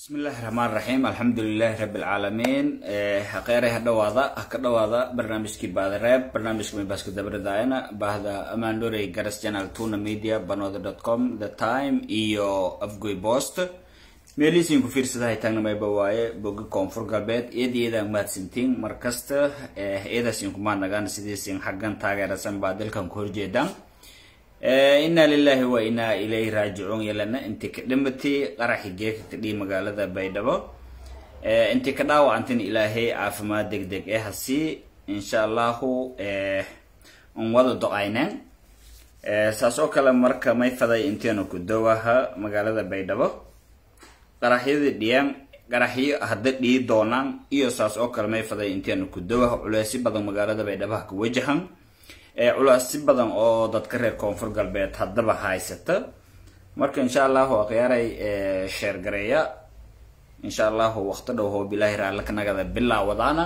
bismillahi raxmaan raxiim alxamdulilahi rabi alcaalamiin kheyray ha dhawaada ha ka dhawaada barnaamijkii baadareeb barnaamijka maybaska dabardayana bahda amandorey garas channel tuna media banooda dot com the time iyo afgoy post meelihiisiin ku fiirsadahay taagna mayba waaye boga koonfur galbeed iyada iyadaan mahadsantiin markasta iyadaasiin kumaa nagaan sidiisiin xaggan taageerasan baa dalkan ku horjeedaan inaa lilahi wa inaa ilayhi raajicuun yelana intii ka dhimatay qaraxi geeka kadhii magaalada baydhabo intii ka dhaawacantin ilaahay caafimaad deg deg eh hasii insha allahu un wada do-ayneen saas oo kale marka may faday inteenu ku dowaha magaalada baydhabo qaraxyadii dhiyaan qaraxyo hadda dhii doonaan iyo saas oo kale may faday inteenu ku dowaha culeysyo badan magaalada baydhabo ha ka wajahan culaasi badan oo dadka reer koonfur galbeed haddaba haysata marka insha allahu akhyaaray sheer gareeya insha allahu waqti dhow hoob ilaahi raallaka nagada bilaawadaana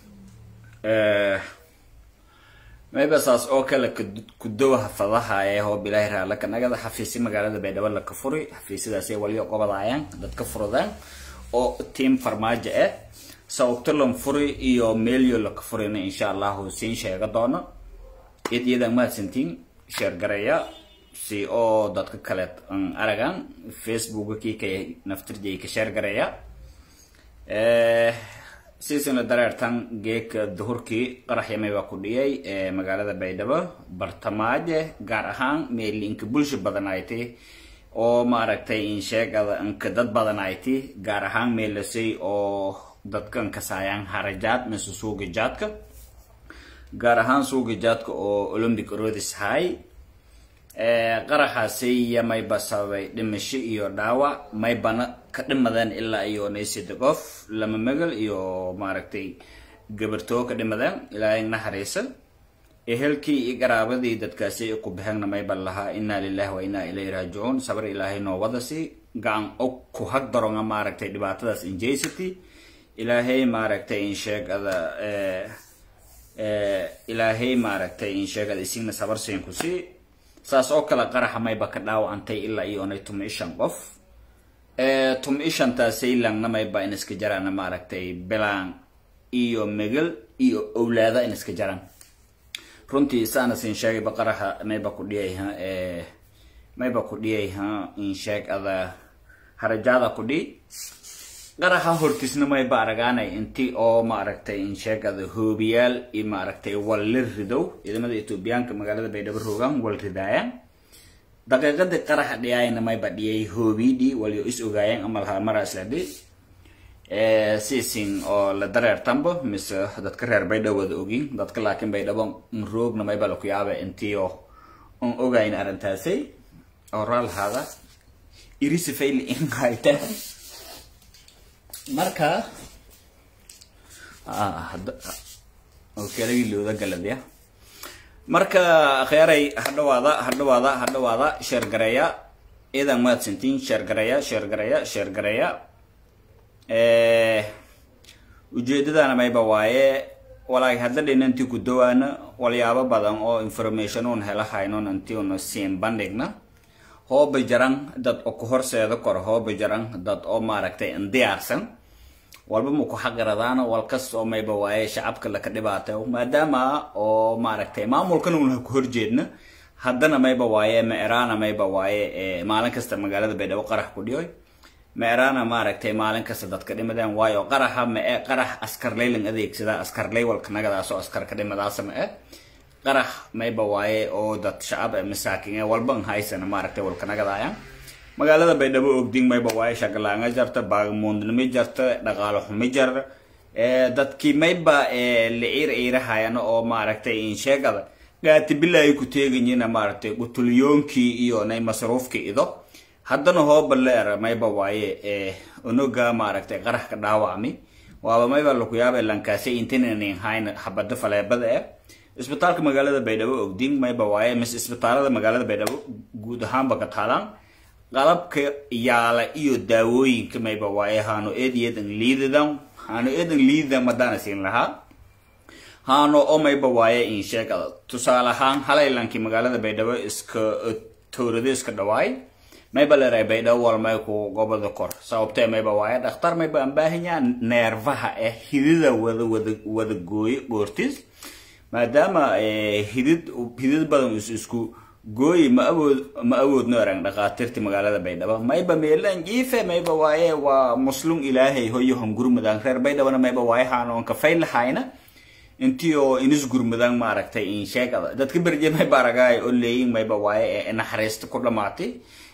mayba saas oo kale kudowaha fadaha ee hoob ilaahi raallaka nagada xafiisyo magaalada baydhabo laka furi xafiisyadaas waliyo qobadaayaan dadka furudaan oo tiam farmaajo ah sababtalan furi iyo meelyo laka furina insha allahu siin sheega doono iyad iyadaan mahadsantiin sheer gareeya si oo dadka kale an aragaan facebooka kii ka naftirjay ka sheer gareeya siisina dareertan geeka duhurkii qaraxyamay baa ku dhiyay magaalada baydhabo bartamaaje gaar ahaan meelinka bulsha badan ayti oo maaragtay insheegada anka dad badan ayti gaar ahaan meelasay oo dadkan kasaayaan harajaad mise suuga jaadka gaar ahaan suuga jaadka oo olympic rodis hay qaraxaasi mayba sababay dhimasho iyo dhaawac maybana ka dhimadeen ilaa iyo naysida qof lama megal iyo maaragtay gabartoo ka dhimadeen ilaahay naxariisa ehelkii iyo qaraabadii dadkaasi ku baxeenna mayba lahaa inaa lilahi wa inaa ilayhi raajicuun sabar ilaahay noo wadasi gacan og ku hag daronga maaragtay dhibaatadaas injaysity ilaahay maaragtay insheegada ilaahay maaragtay insheegada isigna sabarsiin ku sii saas oo kale qaraxa mayba ka dhaawacantay ilaa iyo onay tuma ishan qof tuma ishantaasay langna mayba in iska jaraan maaragtay bilaan iyo megal iyo owlaada in iska jaraan runtii saana siin sheegayba qaraxa mayba ku dhiyayha mayba ku dhiyayha insheegada harajaada ku dhiy qaraxa hortiisna mayba aragaanay inti oo maaragtay insheegada hoobiyaal iyo maaragtay walli ridow ciidamada etoobiyaanka magaalada baydhabo roogaan wal ridaayaan daqiiqadii qaraxa dhiyaayna mayba dhiyay hoobidhi waliyo is ogaayeen ama lahaa maraasladhi siisin oo la dareertanba mise dadka reer baydhabo wada ogin dadka laakiin baydhabo roogna mayba laku yaaba intii oo on ogayn arrintaasay oo raalahaada irisifayli in hayta marka kelagii looda galadya marka kheyray hadhawaada hadhawaada hadhawaada sheer gareeya iyadan mahadsantiin sheer gareeya sheer gareeya sheer gareeya ujeedadana mayba waaye walaagi hadda dhinanti ku dawaana walyaabo badan oo information un hela haynon inti una siin bandhigna hooba jaran dad oo ku horseeda kor hooba jaran dad oo maaragtay indiyaarsan walba ma ku xaqiradaana walkas oo mayba waaye shacabka laka dhibaatayo maadaama oo maaragtay maamulkan una ku horjeedna haddana mayba waaye meeraana mayba waaye maalin kasta magaalada baydhabo qarax ku dhiyoy meeraana maaragtay maalin kasta dadka dhimadeen waayo qaraxa ma-e qarax askarleylan adeegsadaa askarley walka nagadaas oo askarka dhimadaasa ma-e qarax mayba waaye oo dad shacab masaakin walban haysana maaragtay walka nagadaaya magaalada baydhabo ogding mayba waaye shagalaanga jarta baagamuundnimi jarta dhaqaalo xumi jar dadkii mayba liciir ciirahayana oo maaragtay insheegada gaatibilaayi ku teeganyina maaragtay gutulyoonkii iyo nay masruufkii ido haddana hooba leer mayba waaye onoga maaragtay qarax ka dhaawacmi waaba mayba laku yaaba lankaasi intinanin hayn xabado faleebada eh isbitaalka magaalada baydhabo ogding mayba waaye mise isbitaalada magaalada baydhabo guud ahaanba ka taalaan qalabka yaala iyo daawooyinka mayba waaye haano eedayeedan liidadan haano eedan liidadan madaana siin lahaa haano oo mayba waaye insheegada tusaale ahaan halaylankii magaalada baydhabo iska towrado iska dhawaay mayba leeray baydhabo wal may ku gobada kor sababtee mayba waaye dhakhtar mayba aan baahanyaa neerfaha eh hidida wada wada wada gooyo goortis maadaama hidid hidid badan is isku gooyi ma awood ma awoodno erang dhakhaatiirti magaalada baydhabo mayba meelan jiife mayba waaye waa muslum ilaahay hoyo hongurmadaan reer baydhabona mayba waaye haanoon kafay lahayna intii oo inis gurmadaan maaragtay in sheegada dadka berje mayba aragaay oo leeyin mayba waaye ee naxariista ku dhamaatay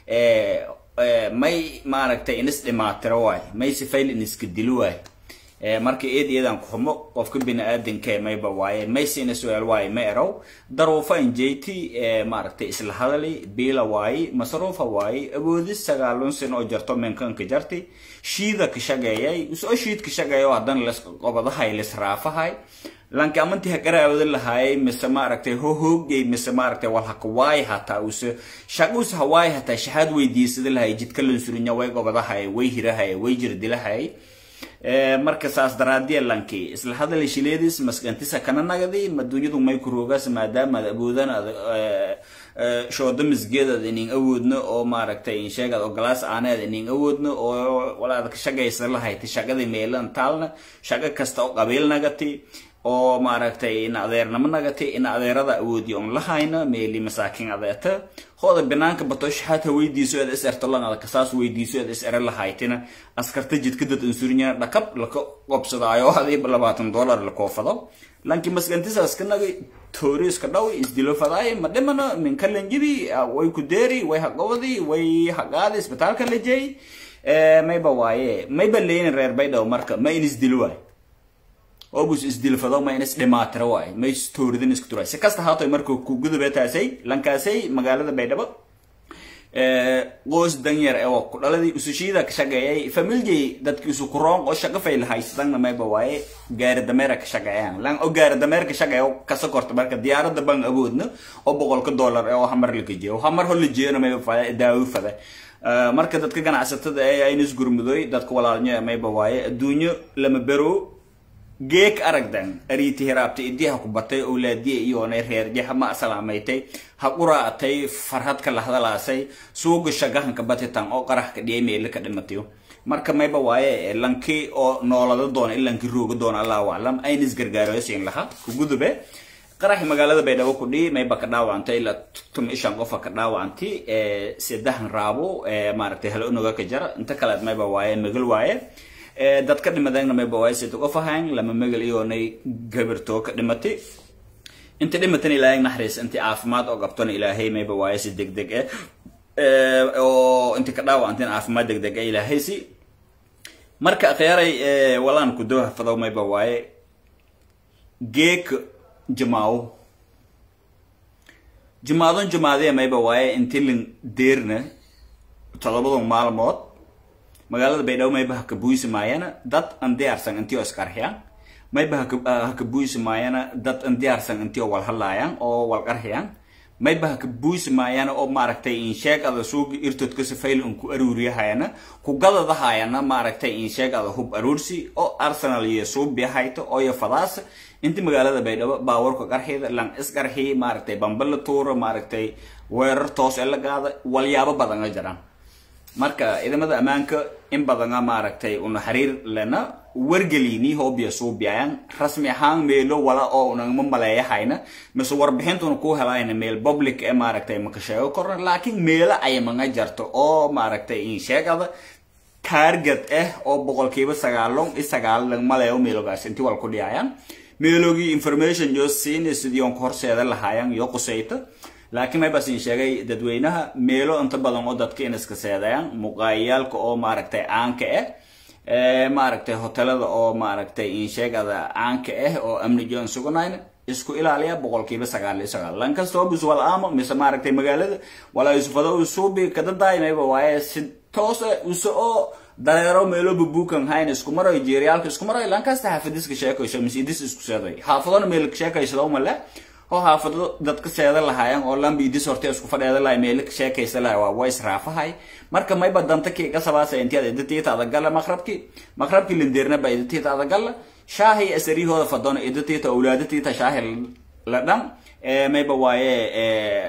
may maaragtay inis dhimaatiro waay may sifayl iniska dilo waay marka eed iyadan kuxumo qofka bini-aadanka mayba waaye maysiina su-aal waaye ma erow daruufa injeyti maaragtay isla hadali biila waaye masruufa waaye awoodis sagaalun sin oo jarto menkanka jarti shiida ka shageeyay usoo shiid ka shageeyo haddana las qobadahay lis raafahay lanki amanti hagaraawada lahaayay mise maaragtay ho hoogay mise maaragtay wal hakawaay hataa use shaqus hawaay hataa shahaad weydiisada lahay jidka lansurinya way gobadahay way hirahay way jirdilahay marka saas daraadiya lanki isla hadal shileedis maskantisa kana nagadi maduunyadu may ku roogaas maadaama ad awoodaan ad shoodo misgeedad inin awoodno oo maaragtay insheegad oo galaas aaneed inin awoodno oo walaad ka shagaysa lahayta shaqadii meelan taalna shaqo kasta oo qabiil nagati oo maaragtay in adeernamo nagati in adeerada awoodi on lahayna meeli masaakin adeeta hooda banaanka batosh hata weydiiso eed is erto langada kasaas weydiiso eed is ere lahaytina askarta jidka dad insurinya dhakab laka qobsadaayo hadii labaatan dollar la koofado lanki maskantisaas ka nagay tooriiska dhaw isdilo fadaay ma dhimana min kalanjibi way ku deeri way haqobadi way haqaadi isbitaalka la jeey mayba waaye mayba leyin reer baydhaw marka ma in isdilo waay obus isdilfado ma inis dhimaatiro waay ma istooridin isku turay si kasta haatoy markuu ku gudubeetaasay lankaasay magaalada baydhabo qoos danyar ee ku dhaladii usushiida ka shaqeeyay familjay dadki isu kuroon oo shaqo fay lahaysadanna mayba waaye gaari dameera ka shaqeeyaan lan oo gaari dameer ka shaqeeyo kasa korta marka diyaaradda ban awoodna oo boqolka dollar ee oo hamar la geeyo hamar hol la jeeyana mayba fada daawo fada marka dadka ganacsatada ee aynis gurmudoy dadka walaalnyo mayba waaye adduunyo lama bero geek aragdan ariiti hiraabta idiha ku batay owlaadiya iyoonay reerjaha ma salaamaytay ha quraatay farhadka la hadalaasay suuga shagahanka batitan oo qaraxka dhiyay meele ka dhimatayo marka mayba waaye lanki oo noolada doona ilanki rooga doona allahu aclam aynis gargaaroosin laha kugudube qaraxi magaalada baydhabo ku dhihi mayba ka dhaawacantay ilaa tuma ishan qofa ka dhaawacantay sedahan raabo maaragtay hala unoga ka jara inta kaleed mayba waaye magal waaye dadka dhimadayna mayba waaye sida qof ahayn lama magal iyoonay gabirtoo ka dhimatay inta dhimatan ilaahay naxariis intii caafimaad oo qabtona ilaahay mayba waaye si degdeg eh oo inta ka dhaawacantin caafimaad degdeg eh ilaahay si marka akhyaray walaan ku doo hafadow mayba waaye geek jamaawo jimaadon jimaadee mayba waaye intilin deerna todobadon maalmood magaalada baydhabo mayba haka buuysi maayana dad an diyaarsan intii oo isqarxiyaan mayba haka buuysi maayana dad an diyaarsan intii oo walhadlaayaan oo walqarxiyaan mayba haka buuysi maayana oo maaragtay insheeg ada suugi irtodka sifayl un ku aruuriyahayana ku gadadahayana maaragtay insheeg ada hub aruursi oo arsenal iyo suubi hayto oo iyo fadaas inti magaalada baydhabo baawarka qarxida lan isqarxi maaragtay bamba la tuuro maaragtay weerar toos ee la gaada walyaabo badan a jiraan marka ciidamada ammaanka in badana maaragtay una xiriir lena wargelini hoobiya suubiyayan rasmi ahaan meelo wala oo unagama maleeyahayna mise warbixintuna ku helayna meel public ee maaragtay maka sheego korna laakiin meelo ayamanga jarto oo maaragtay in sheegada target ah oo boqolkiiba sagaalon i sagaalan maleeyo meelogaas intii wal ku dhiyayaan meelogii information yo siin sidii on horseeda lahaayan yo qusayta laakiin may basin sheegay dadweynaha meelo inta badan oo dadka in iska seedayaan muqaayayaalka oo maaragtay caanka ah maaragtay hotelada oo maaragtay insheegada caanka ah oo amni joon suganayna isku ilaaliya boqolkiiba sagaal iyo sagaal lan kastoo bis wal aamo mise maaragtay magaalada walaa isufado usuubi kadadaay mayba waaye si toos ah use oo dareero meelo bubuukan hayn isku maroy jeeriyaalka isku maroy lan kasta xaafadiska sheekayso mise idis isku seeday xaafadona meel sheekaysado male oo xaafado dadka seeda lahaayeen oo lambi idis horte isku fadheeda lahay meelo sheekaysa lahay waa way israafahay marka mayba danta kii qasabaasa intiyaad idatiita adagala maqrabki maqrabki lindeerna ba idatiita adagala shaahi asarihooda fadona idatiita awlaadatiita shaahi la dhan mayba waaye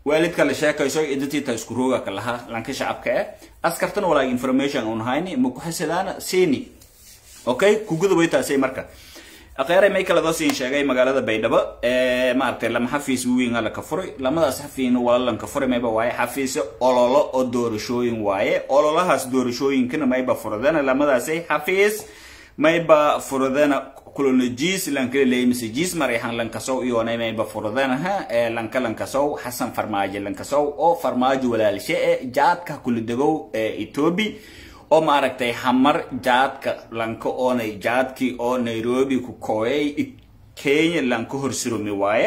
waalidka la sheekayso idintiita isku rooga ka laha lanka shacabka eh askartan walaag information un hayni ma ku xasidaana siini okay kuguda way taasay marka akheeray may kala dasiin sheegay magaalada baydhabo ee maaragtay lama xafiis weyn la ka furay lamadaas xafiin walalan ka furay mayba waaye xafiis ololo oo doorashooyin waaye ololahaas doorashooyinkana mayba furadana lamadaasay xafiis mayba furadana kulonajis lankala leeyay mise jis marayhan lankasow iyoonay mayba furadanaha ee lanka lankasow xasan farmaajo lankasow oo farmaajo walaalshe e jaadka kulidegow ee etoobi oo maaragtay hamar jaadka lanka oonay jaadkii oo nairobi ku kooyay kenya lanka horsurumi waaye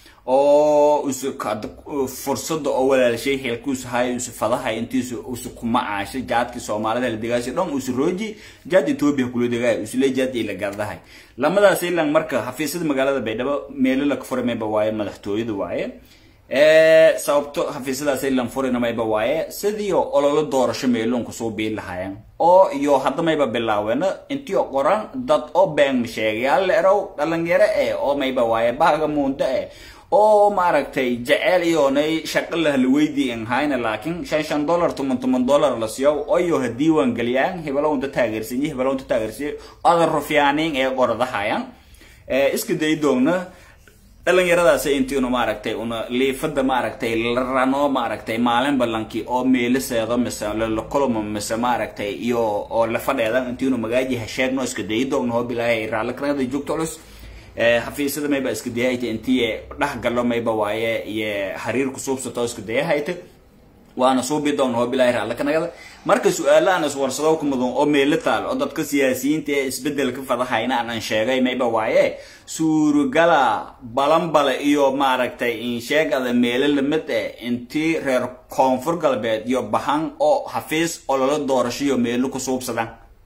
oo usu fursada oo walaalshay xeelkuusu hay usu fadahay intiisu usu kuma caashay jaadkii soomaalida la degaashay dhan usu rooji jaad etoobiya kula degaay usule jaad ila gardahay lamadaas ilan marka xafiisyada magaalada baydhabo meelo la furamayba waaye madaxtooyada waaye sababto xafiisyadaas ilan furinamayba waaye sidii ololo doorasho meeloon kusoo biin lahaayeen oo iyo hadda mayba bilaaweena intii qoran dad oo been sheegayaal la erow dhalinyaro eh oo mayba waaye baaga muunda eh oo maaragtay jeceel iyoonay shaqo lahla weydiin hayna laakiin shan shan dollar toman toman dollar la siiyo oyo ha diiwaan geliyaan hebelo unta taageersanyi hebelo unta taageersanyi oda rufyaaniin ee qoradahayaan iska day doogna dhalinyaradaas intiinu maaragtay una liifada maaragtay la rano maaragtay maalin ballankii oo meeliseedo mise lalakulmo mise maaragtay iyo oo la fadheedan intiinu magaaji ha sheegno iska dayi doogna hoo bilaahay raallikanada joogto culus xafiisyada mayba iska dayahayta intii dhex galo mayba waaye iyo xiriir kusuubsato iska dayahayta waana suubi doona hoo bilaahi raallikanagada marka su-aalahan iswarsado ku mudan oo meelo taal oo dadka siyaasiyiinta ee isbedelka fadahayna aanan sheegay mayba waaye suuragala balanbale iyo maaragtay insheegada meelo lamid eh intii reer koonfur galbeed iyo bahan oo xafiis ololo doorashoiyo meelo ku suubsadan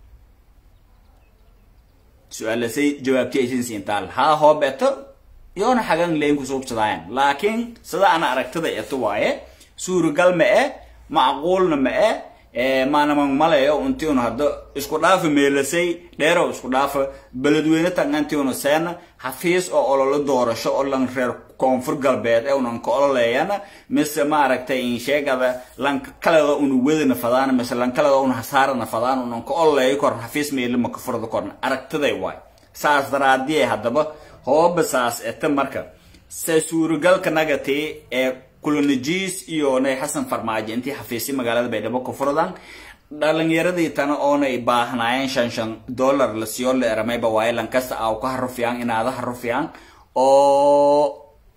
su-aalasay jawaabti aysan siintaal haa hoobeeto iyoona xagan leyn ku suubsadaayan laakiin sida ana aragtada eto waaye suuragal ma eh macquulna ma eh maanaman malayo intiunu hadda isku dhaafa meelasay dheerow isku dhaafa beledweyne tangantiunu seena xafiis oo ololo doorasho oo lan reer koonfur galbeed ee unan ka ololeeyana mise maaragtay insheegada lanka kaleda una wedana fadaan mise lankaleda una hasaarana fadaan unan ka ololeeyo korna xafiis meele maka furada korna aragtiday waay saas daraadiye haddaba hooba saas eta marka se suuragalka nagati ee kulonajis iyo nay xasan farmaajo intii xafiisya magaalada baydhabo ku furadan dhalinyaradii tana oonay baahnaayeen shan shan dollar la siyo la eramayba waaye lankasta aw ka harufiyaan inaada harufiyaan oo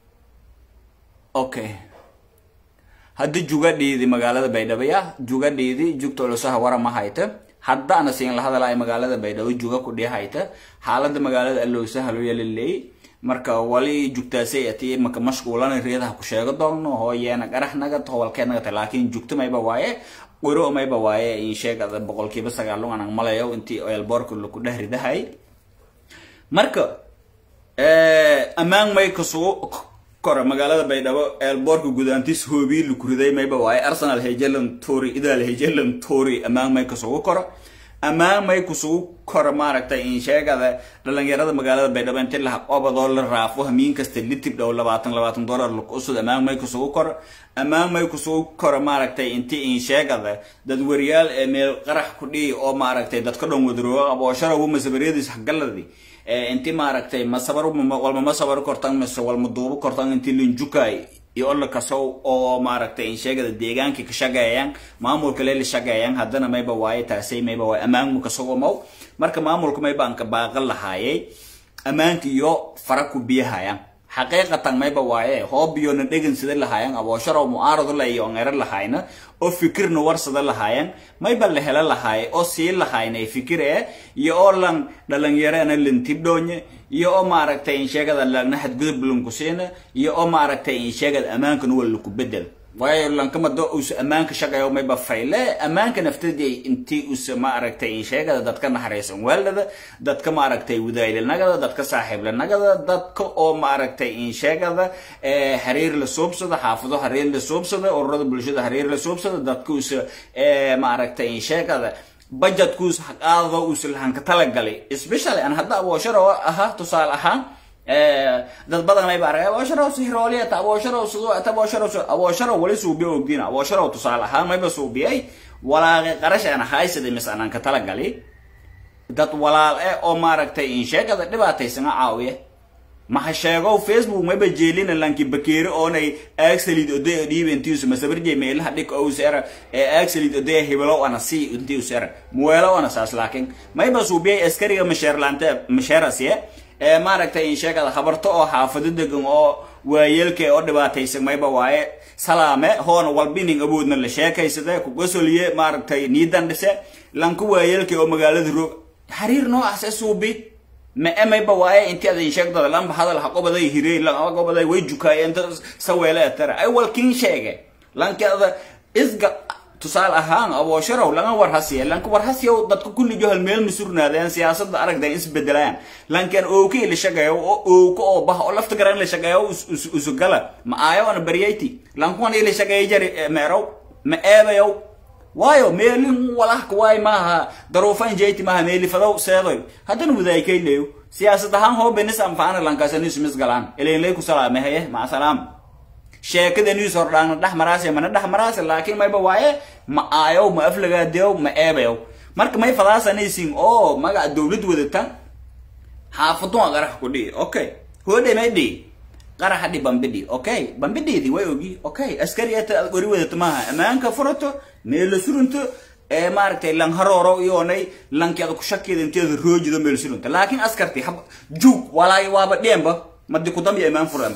okay hadda jugadhiidi magaalada baydhabo ya jugadhiidi jugta ulusaha wara ma hayta hadda ana siin la hadalaya magaalada baydhabo juga ku dhii hayta xaalada magaalada alowsaha loo yalaleey marka wali jugtaasay ati maka mashquulana reedaha ku sheego doonno hooyeena qarax naga howalkeed naga ta laakiin jugta mayba waaye qiro mayba waaye in sheegada boqolkiiba sagaalun anang malayo intii elborka laku dheh ridahay marka ammaan may kasugu kora magaalada baydhabo elborka gudaantis hoobii laku riday mayba waaye arsenal hejelan tori idaal hejelan tori ammaan may kasugu kora ammaan may kusugu kora maaragtay in sheegada dhalinyarada magaalada baydhabo inti la obadoo la raafo hamiin kasta litib dhow labaatan labaatan dollar lakusud ammaan may kusugu kora ammaan may kusugu kora maaragtay inti in sheegada dad wariyaal ee meel qarax ku dhihi oo maaragtay dadka dhan wadarooga aboosharabu masabariyadiis hagaladii inti maaragtay masabar walma ma sabar kortan mise walma duubo kortan inti linjukay iyo olla kasow oo maaragtay in sheegada deegaanka ka shaqeeyaan maamulka leela shaqeeyaan haddana mayba waaye taasay mayba waaye ammaanmu kasogo mow marka maamulka mayba aan ka baaqan lahaayay ammaanka iyo fara ku biyahayaan xaqiiqatan mayba waaye hoob iyo na dhegan sida lahaayeen aboosharo mu'aarado la iyo ngero lahayna oo fikirna warsada lahaayeen mayba la hela lahaaye oo sii lahaynay fikir ee iyo oo lan dhalinyarana lintibdhoonye iyo oo maaragtay in sheegada lagna xadgudub lunkusiina iyo oo maaragtay in sheegada ammaankan waa laku bedel waayo lankamado usa ammaanka shaqeeyo mayba fayle ammaanka naftadii intii usa maaragtay in sheegada dadka naxariisan weeldada dadka maaragtay wadaylanagada dadka saaxiiblanagada dadka oo maaragtay in sheegada xiriir la suubsada xaafado xiriir la suubsada ururada bulshada xiriir la suubsada dadka usa maaragtay in sheegada budgetkuus haqaado usa lahanka talagalay especially aan hadda aboosharo ahaa tusaale ahaan dad badan mayba arag aboosharow sihrooliyata aboosharow sidoo ata aboosharow aboosharow wali suubiya ogdiina aboosharow tusaale ahaan mayba suubiyay walaaqi qarash aan haysada mis aanan ka talagali dad walaal eh oo maaragtay insheegada dhibaataysana caawiya maha sheegow facebook mayba jeelina lanki bakeeri oonay axelid oday dhiiba intiisu masabarjay meelaha dhik owsera ee axelid oday hibelow ana si intiusera muweelo ana saas laakiin mayba suubiyay askariga masheerlaante masheerasiye ee maaragtay insheegada habarto oo xaafado degan oo waayeelka oo dhibaataysan mayba waaye salaame hoona walbining awoodna la sheekaysade kugasoliye maaragtay niidan dhise lanku waayeelka oo magaalada roog xiriir noocaas e suubi ma emayba waaye inti adan sheegdada lamba hadal ha qobaday hirey lama qobaday way jukaayeen dad saweele etara ay walkin sheege lanki ada isga tusaale ahaan aboosharow langa warhasiya lanka warhasiyow dadka kullijo hal meel masurnaadeen siyaasada aragda isbedelayaan lankan ooki la shaqeeyo oo ooka oo bah oo lafta garan la shaqeeyo usugala ma aayo ana baryayti lankuwan ila shaqeeyo jari meerow ma eebayow waayo meelin walahka waay maaha daruufan jeyti maaha meelifadow seedoy haddana wadaaykayleyo siyaasad ahaan hoo benis anfaana lankaasaniisumis galaan ilaynlay ku salaamahaye maca salaam sheekada news hordhaana dhex maraase mana dhex maraase laakiin mayba waaye ma aayow ma aflagaadeyow ma eebayow marka may fadaasanaysin oo magaca dowlad wadata xaafadun qarax ku dhihi okay hoodhe may dhihi qaraxa dhi bambidhi okay bambidhiidi way ogi okay askari ata ad qori wadata maaha ammaanka furato meela surunto ee maaragtay lang harooro iyoonay lanki ada ku shakeeda inteeda roojido meel surunta laakiin askarti hab juug walaay waaba dheenba madi kudambi imaan furan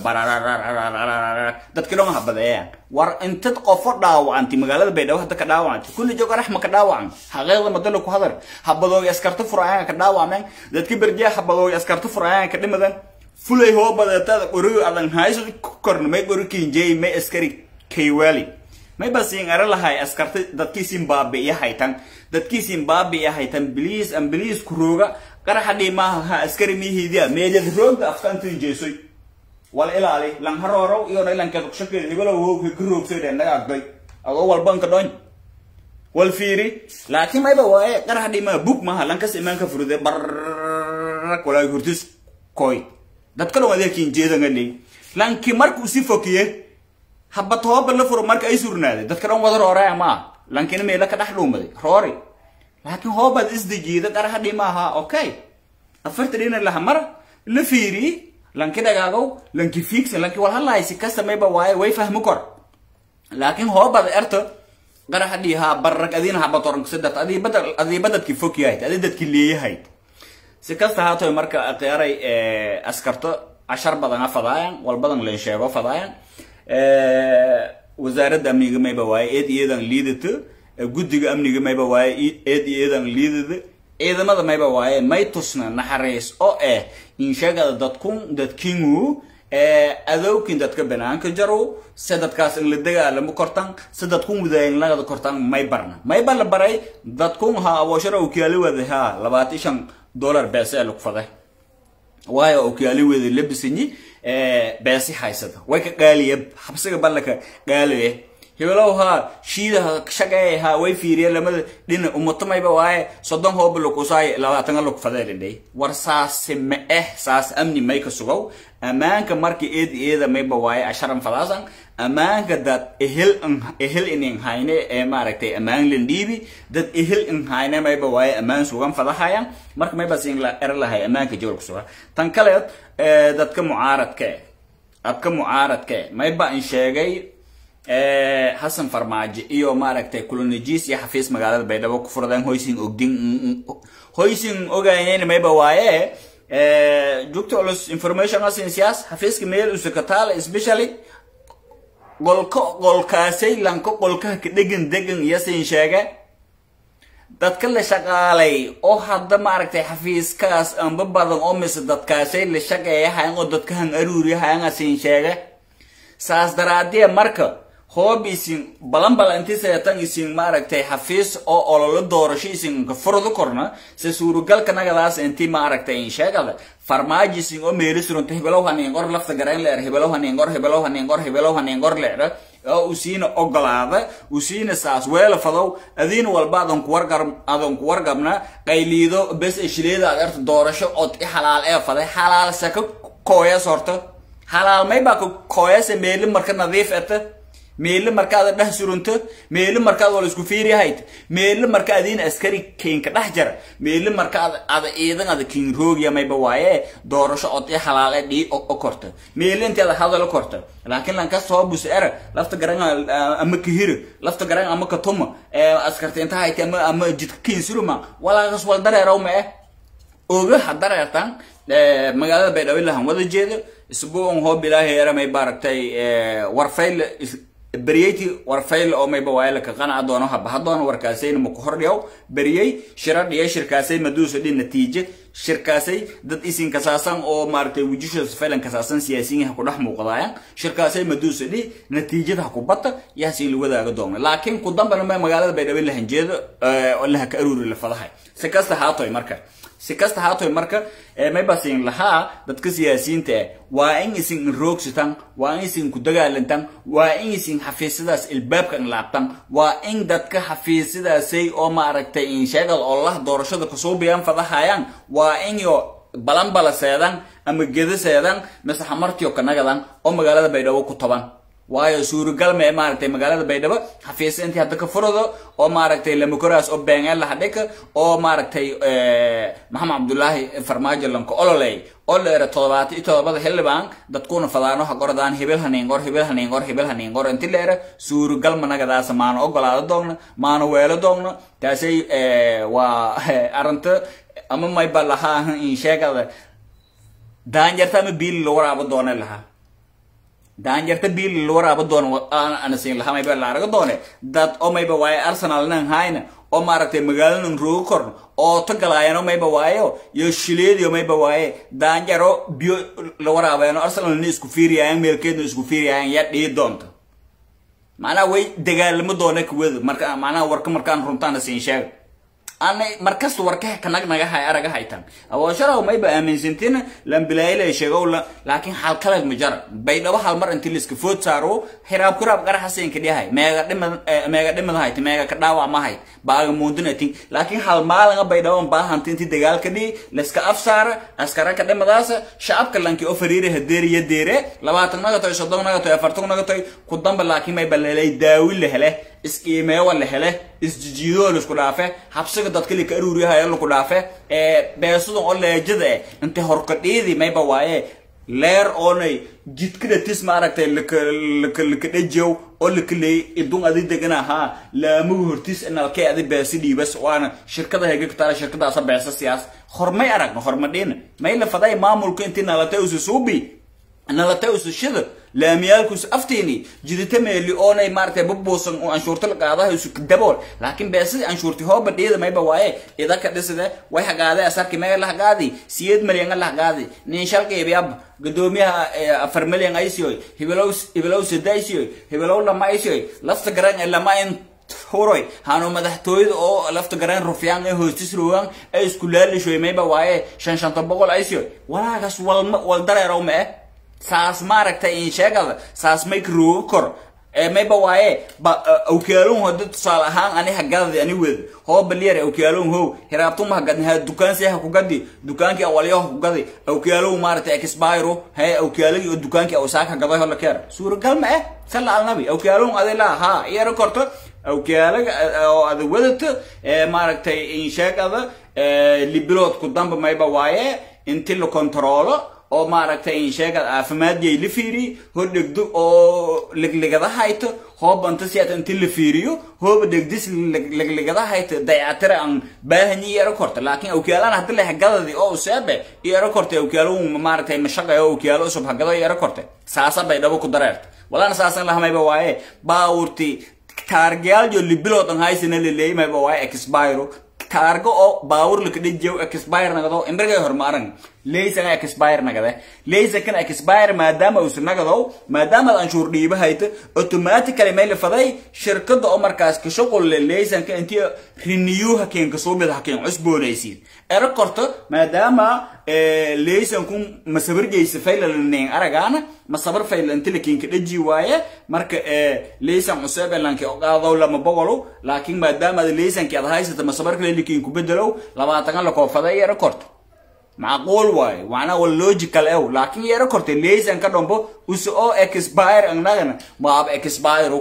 dadki dhon habadeeyaan war intad qofo dhaawacanti magaalada baydhabo hadda ka dhaawacanti kulli joog arax ma ka dhaawacan xaqeeqda madalo ku hadar habadoogi askarta furayaan ka dhaawacmeen dadki berjee habadoogi askarta furayaan ka dhimadan fulay hoo badeetada qori adan hayso korna may qori kinjey may askari kaywali may basiin ara lahay askarta dadkiisin baabi'iya haytan dadkiisin baabi'iya haytan biliis an biliis ku rooga qaraxa dhiimaaha ha askari mihiidiya meelyad roogda afkantin jeesoy wal ilaali lan haroorow iyona ilankeed kushakeeda hebelo woog ka roogsoy dheen naga agday adoo walbanka dhoñ wal fiiri laakiin mayba waaye qaraxa dhiimaha bug maaha lankas imaanka furude barrak walaa hurtis koy dadka dhan adeerkiin jeedanga dhey lanki markuu si fokiye habad hooba la furo marka ay surnaaday dadka dhan wada rooraya maa lankina meela ka dhex dhuumaday roori laakiin hoobaad isdejiida qaraxa dhimaaha okay afarta dhina laha mar la fiiri lanki dhagaagow lanki fiigsan lanki wal hadlaaysi ka samayba waaye way fahmi kor laakiin hoobaad erto qaraxa dhiiha barrag adiina habatorankasadat adii badadki fog yahayd adi dadki leeyahayd si kasta haatoy marka qiyaaray askarto cashar badan a fadaayan wal badan leen sheego fadaayan wasaaradda amniga mayba waaye eed iyadan liidata guddiga amniga mayba waaye eed iyadan liidada ciidamada mayba waaye may tusna naxariis oo eh insheegada dadkun dadkingu adowkin dadka banaanka jarow se dadkaas in la dagaalamo kortan se dadkun wadaayinlagada kortan may barna mayba la baray dadkun ha abooshara ukiyaali wada ha labaatan shan dollar beese ee lugfaday waayo ukiyaali wada labisanyi beesi haysada way ka qaaliya habsiga ballaka qaaliye hebelow haa shiidaha shaqeey haa way fiiriye lamada dhina umatamayba waaye soddon hooba lukusaay labaatanga lugfadeelindhay war saasi ma eh saas amni may ka sugow ammaanka marka eed eeda mayba waaye asharan fadaasan ammaanka dad ehel ehel inin hayne ee maaragtay ammaan lan dhiibi dad ehel in hayne mayba waaye ammaan sugan fadahayan marka mayba siin la er lahay ammaanka jawal ku sugan tan kale dadka mucaaradka eh dadka mucaaradka eh mayba in sheegay xasan farmaajo iyo maaragtay kulonajis iyo xafiis magaalada baydhabo ku furdeen hoysin ogdin hoysin ogaynayna mayba waaye jugta culus information asin siyaas xafiiska meel usukataala especially qolka qolkaasay lanka qolkaha ka dhegan degan yasin sheege dadka la shaqaalay oo hadda maaragtay xafiiskaas amba badan oo mise dadkaasay la shaqeeyahayan oo dadkahan aruuriyahayan asin sheege saas daraadee marka hoob isin balan bala inti seetan isin maaragtay xafiis oo ololo doorasho isin ka furdu korna se suurugalka nagadaas inti maaragtay in sheegada farmaajo isin oo meeli surunta hebelow hanin qor lafta garayn leer hebelow hanin qor hebelow hanin qor hebelow hanin qor leer oo usiina ogolaada usiina saas weela fadow adiina walba adan ku wargar adan ku wargabna qayliido bes eshileeda aad erta doorasho od i xalaal ee faday xalaal saka kooyas horta halaalmay baa ka kooyasa meeli marka nadiif eta meeli markaad dhex surunto meeli markaad wala isku fiiri hayd meeli marka adiin askari keenka dhex jara meeli markaad ada ciidan ada kiin roogiya mayba waaye doorasho od i halaale dhii o korta meeli inteeda hadalo korta laakiin lanka soo bus era lafta garan ama kahiro lafta garan ama katuma askarta inta hayti ama ama jidka kiin suruma walaagas wal dareeraw ma eh oga hadareertan magaalada baydhabo lahan wada jeedo isbuucan hoo bilaahi era may baaragtay warfayl beryeyti warfayl oo mayba waaye laka qanaca doono habaha doono warkaasayna maku hordhiyaw beryey shira dhiya shirkaasay maduusa dhi natiije shirkaasay dad isin kasaasan oo maaragtay wujisha faylan kasaasan siyaasiyiin ha ku dhex muuqdaayan shirkaasay maduusa dhi natiijada ha ku bata yaasi la wadaaga doona laakiin ku dambana ma magaalada baydhabo la hanjeedo oo laha ka aruuri la fadahay si kasta haatoy marka si kasta haatoy marka maybasin lahaa dadka siyaasiyiinta ah waa in isin roogsitan waa in isin ku dagaalantan waa in isin xafiisyadaas ilbaabka inlaabtan waa in dadka xafiisyadaasay oo maaragtay insheegad oo lah doorashada kasoo biyaan fadahayaan waa in yo balanbala seedan ama geda seedan mise xamartiyo kanagadan oo magaalada baydhabo ku taban waayo suuragal ma maaragtay magaalada baydhabo xafiisya intii hadda ka furado oo maaragtay lamakoraas oo beengeel lahadhika oo maaragtay maxamed cabdullaahi farmaajo lanka ololey oo la era todobaata iyo todobada xildhibaan dadkuna fadaano ha gordaan hibil haniingor hibil haniingor hibil haniingor inti la era suuragal managadaasa maana ogolaado doogna maana weelo doogna taasay waa arrinta ama mayba lahaa in sheegada daanjarta ama biili la waraabo doone lahaa daanjarta biil la waraabo doon ana siin lahaa mayba la arago doone dad oo mayba waaye arsenal nan hayna oo maaragtay magaalanan roogo korn oo tagalaayano mayba waayo iyo shileediyo mayba waaye daanjaro biyo la waraabayano arsenalna isku fiiriyaayan meelkeedna isku fiiriyaayan yaa dhii doonta macnaha way dagaalamo doona kuwada marka macnaha warka markaan runtaana siin sheega ana markasta warkaha kanag naga hay araga haytan awosharaw mayba aaminsantina lambilaayila sheegow laakiin hal kaleed ma jara baydhabo hal mar inti liska food saaro hiraab kuraab qaraxasinka dhihay meega dhimad meega dhimad hayt meega ka dhaawac ma hayt baaga muundinatin laakiin hal maalanga baydhabo baahanta inti dagaalka dhii liska afsaara askara ka dhimadaasa shacabka lanki oo fariire hadeeri iyo deere labaatan naga toy soddon naga toy afartan naga toy ku damba laakiin mayba lelay daawi la hele is-iimeewa la hele isjijiidoo laisku dhaafe habsiga dadka lika aruuriyahayo laku dhaafe beesadan oo leejada eh inta horkadhiidi mayba waaye leer oonay jidkada tis maaragtay laka laka laka dhajow oo laka leey idun adi degan ahaa laamugu hortis nalkay adi beesi dhiibas waana shirkada hega ka taala shirkadaasa beesa siyaas hormay aragna hormadhiina may la faday maamulka intii nalata usu suubi nalata usu shida laamiyaalkus afteeni jidita meeli oonay maaragtay bubuusan oo anshuurta la qaadaha isu dabool laakiin beesidii anshuurti hooba dhiida mayba waaye idaka dhiside way hagaade asarki mega la hagaadi siyeed malyan la hagaadi nin shalqeebiab gadoomiyaha afar malyan aysiyoy hibilow hibilow sidaysiyoy hibilow lama aysiyoy lafta garan ee lama in huroy hanu madaxtooyada oo lafta garan rufyaan ee hoostis rogan ay isku laalishoy mayba waaye shan shanta boqol aysiyoy walaagas walma wal dareerow ma eh saas maaragtay in sheegada saas may karoogo kor mayba waaye ba awkaalon hada tusaale ahaan ani hagadadi ani wed hoo baliyar awkaalon how hiraabtuma hagadni ha dukaansi ha kugadi dukaankii awalyo ha kugadi awkaalow maaragtay exbiro he awkaalagi oo dukaankii awsaak hagaday hola keer suuragal ma eh sala alnabi awkaalon adi laa ha iyaro korto awkaalaga oo ada wadata maaragtay in sheegada libilood ku damba mayba waaye inti la kontaroolo oo maaragtay in sheegad caafimaadiyay la fiiriy hor dhegdo oo leglegada hayto hoobanta si ata inti la fiiriyo hooba dhegdis leglegada hayto dayactira aan baahanyi iyaro korta laakiin awkaalaan haddi la hagadadi oo useebe iyaro korta awkaalo maaragtay mashaqayo awkaalo usub hagado iyaro korta saasa bay dhabo ku dareerta walana saasan lahamayba waaye baawurti taargayaalyo libiloodan haysina laleeyi mayba waaye expiro taargo oo baawur laka dhajiyo expire nagado imbrigay hormaaran leysan expire nagade leysankan expire maadaama uusan nagadow maadaama aad anshuur dhiiba hayta automatically may la faday shirkada oo markaas ka shuqul le leysanka intii renew hakeen kasoo mid hakeen cusboonaysiin ero korto maadaama leysankun masabarjaysa faylalaneen aragaana masabar fayla inti lakin ka dhaji waaye marka leysan cusub elanki oqaadaw lama boqolo laakiin maadaama leysanki aad haysata masabarka lelikin ku bedelow labaatan la koofaday ero korto macquul waaye macnaa wal logical ew laakiin yeero kortay laysan ka dhombo use oo expire annagana maab expire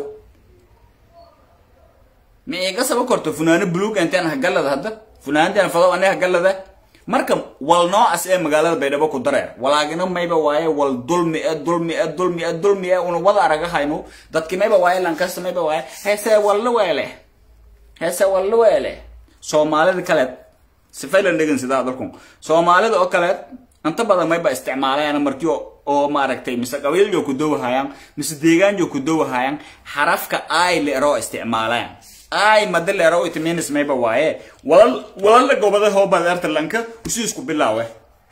ma iga saba korto funaano buluug intaan hagalada hadda funaanadaan fado ane hagalada marka wal noocaas ee magaalada baydhabo ku dareer walaagina mayba waaye wal dulmi e dulmi e dulmi e dulmi e una wada araga hayno dadki mayba waaye lankasta mayba waaye heese walla weele heese walla weele soomaalida kaleed sifaylan dhegan sidaa dalkun soomaalida oo kaleed inta badan mayba isticmaalayaan markii oo maaragtay mise qabiilyo ku dowahayaan mise deegaanyo ku dowahayaan xarafka ay leero isticmaalayaan ay mada leero itiminis mayba waaye walal walala gobada hoobad ertalanka usi isku bilaawe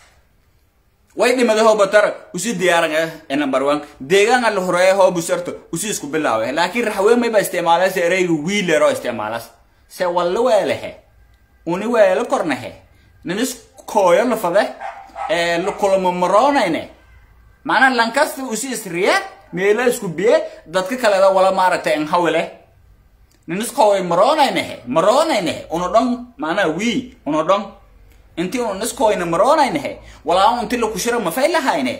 way dhimada hoobatar usi diyaaran eh number one deegaan la horeeya hoobus erto usi isku bilaawe laakiin raxween mayba isticmaalaysa ereyga wii leero isticmaalas se walla weelehe uni weelo kornahe ninis kooyo lafade ee kulamo maroonayne macnaa lankasta usi isriye meela isku biye dadka kaleda wala maaragtay enhawile ninis kooy maroonaynehe maroonaynehe uno dhon macnaa wii uno dhon inti unu niskoyna maroonaynehe walaa inti lakushira mafay lahayne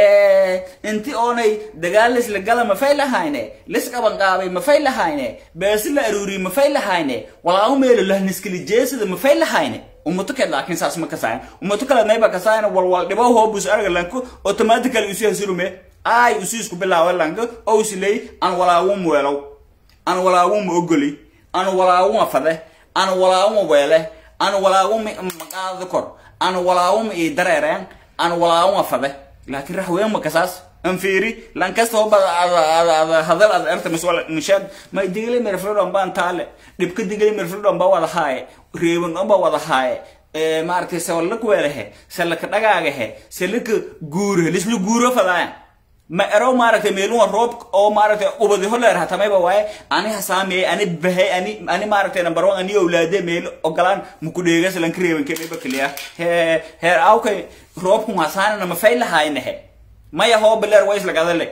inti oonay dagaalis lagala mafay lahayne lisqabanqaabay mafay lahayne beesi la aruuriy mafay lahayne walaa meelo lahniskili jeesida mafay lahayne ummato kale laakiin saas ma kasaayan ummato kale mayba kasaayan walwal dhibo hoobus arga lanko automatically usi hasirume ay usi isku bilaawa lanko oo usiley an walaawum weelow an walaawuma ogoli an walaawuma fade an walaawuma weele an walaawuma maqaada kor an walaawuma ii dareereen an walaawuma fade laakiin raxween ma kasaas an fiiri lankasta hoba hadal ad erta misheed may digli mirfridhon baan taale dhibka digli mirfridhon ba wada haaye reeban dhon ba wada haaye maaragtay sewallak weelehe selaka dhagaagahe selaka guure lisla guuro fadaayan ma ero maaragtay meeluma roob oo maaragtay ubadi holeer hatamayba waaye ani hasaamiyey ani bahay ani ani maaragtay number one ani awlaade meel ogolaan mukudheegas lanka reebanke mayba keliya he heer awkay roobkun hasaanana mafay lahaynahe maya hoobileer wa islagadale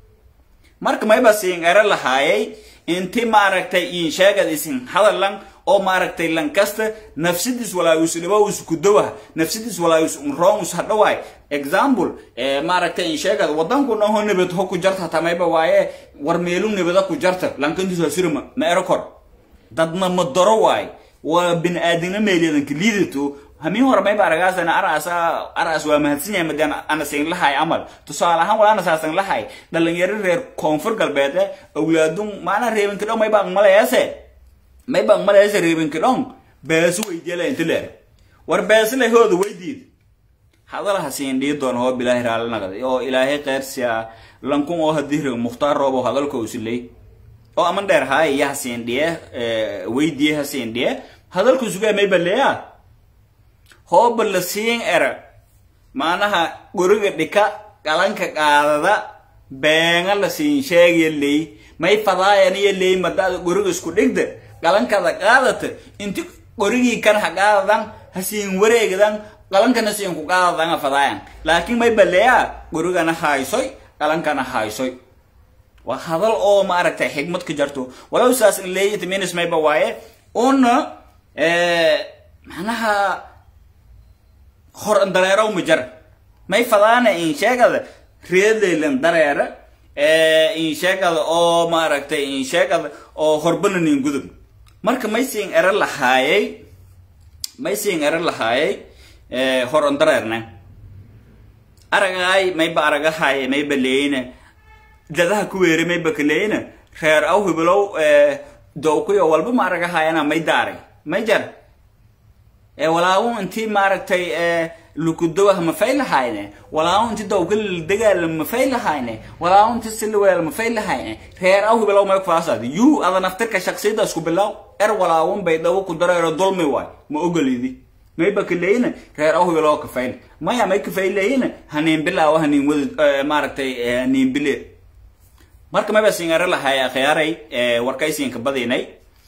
marka mayba siin ero lahaayay inti maaragtay in sheegad isin hadalan oo maaragtay lankasta nafsidiis walaayus dhibowus kudowa nafsidiis walaayus unroonus hadhawaay example maaragtay in sheegad wadanku dhan ho nabad ho ku jarta tamayba waaye war meelu nabada ku jarta lankantiis hasirma ma ero kor dadna ma daro waay waa bini aadamna meeliyadanka liidato hamin hore mayba aragaasana araasa araas waa mahadsan yahay madaan ana siin lahay amal tusaale ahaan walaana saasan lahay dhalinyaro reer koonfur galbeed eh awlaadun maana reebanka dhow mayba aqmalayaase mayba aqmalayaase reebanka dhon beesu weydiiyala inta leer war beesle hooda weydiid hadalaha siin dhii doon hoo bilaahi raali naqday oo ilaahay qeyrsiya lankun oo hadii reg mukhtaar roobo hadalka usilay oo aman dheer haay iya hasiin dhiye weydiye hasiin dhiye hadalku sugaa mayba leeya hooba la siin era maanaha guriga dhika qalanka qaadada beenga la siin sheegaya ley may fadaayaniyo ley madaada guriga isku dhigda qalankada qaadata inti qorigii kan ha qaadadan ha siin wareegdan qalankana siin ku qaadadan ha fadaayan laakiin may baleeya gurigana haysoy qalankana haysoy waa hadal oo maaragtay xigmad ka jarto walow saas in leey itminis mayba waaye una macnaha hor dareerow ma jar may fadaana in sheegada reedlaylan dareera in sheegada oo maaragtay in sheegada oo horbanan in gudub marka may siin ero lahaayay may siin ero lahaayay hor on dareerna aragaay mayba aragahaye mayba leeyna dadaha ku weere mayba kaleeyna reer aw hibilow dowkuyo walba ma aragahayana may daaray may jar walaawu intii maaragtay lukudowah mafay lahayne walaawu inti dowka dagaal mafay lahayne walaawu inti silweel mafay lahayne reer aw hibilow may kufaasad yu ada naftirka shaksiyada isku bilaw er walaawun bay dhawo ku dareero dulmi waay ma ogolidi mayba kaleeyna reer aw hibilow kafayn maya may kafayleeyna haniin bilaawo haniin wada maaragtay haniin bile marka mayba singare lahay akhyaaray warkaysiinka badinay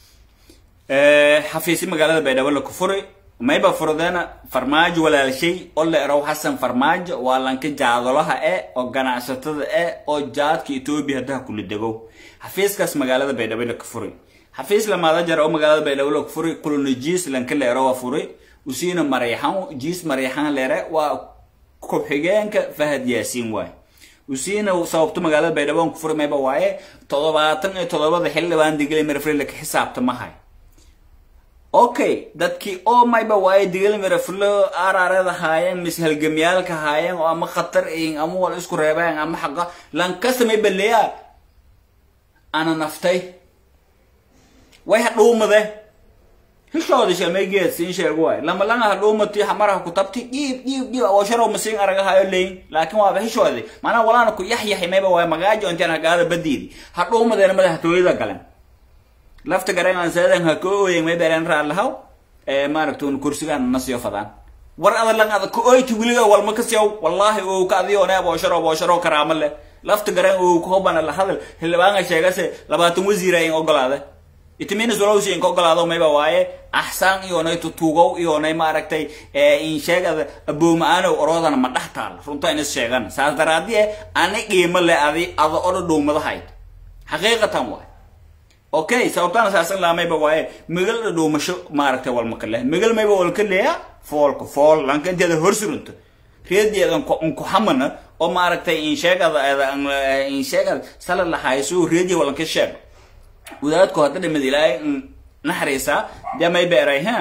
xafiisi magaalada baydhabo la kufuri mayba furdeena farmaajo walaalshay oo la erow xasan farmaajo waa lanka jaadolaha e oo ganacsatada e oo jaadka etoobiya haddaha kula dego xafiiskaas magaalada baydhabo la kufuri xafiis lamaada jar oo magaalada baydhabo la furi kuluna jiis lanka leero waa furi usiina marayxan jiis marayxan leere waa ku-xigeenka fahad yaasiin waay usiina sababto magaalada baydhabo ku furi mayba waaye toddobaatan iyo toddobada xildhibaan digli mirafle laka xisaabta mahay okay dadkii oo mayba waaye digli mirafle ararada haayeen mis halgamyaalka haayeen oo ama khatar iin ama wal isku reebeen ama xaqa lankasta mayba leeyaa ana naftay way hadhuumade hishooda shamay geed siin sheego waay lama langa hadhuumati hamaraha ku tabti dhiib dhiib dhiib awasharo masiin aragahayo leyn laakiin waaba hishoodi maanaa walaana ku yaxyaxi mayba waay magaajo intaan hagaada badiidi hadhuumadeena madaxtooyada galan lafta garangan seedan ha ka ooyen may beren raalahaw maaragtun kursigaan nasiyo fadaan war ada lang ada ka ooyti wiliga walma kasiyaw wallahi oo ka adiyo ne aboosharo aboosharo karaama leh lafta garan oo ku hobana la hadal xildhibaanka sheegase labaatan wasiira in ogolaade itiminas walowsi in ka ogolaado mayba waaye axsaan iyoonay tutuugow iyoonay maaragtay in sheegada abooma-aanow oroodana ma dhex taal runta in is sheegan saas daraadie ani qiimo le adi ada odha dhuumadahayd xaqiiqatan waay okay sababtana saasan laamayba waaye megal dhuumasho maaragtay walmaka leh megal mayba walka leeya foolka fool lanka inteeda horsurunto reedeedan nkuxamana oo maaragtay insheegada insheegada sala lahayso reediya walanka sheeg wadaadku hadda dhimid ilaahay naxariisa dee may beeray ha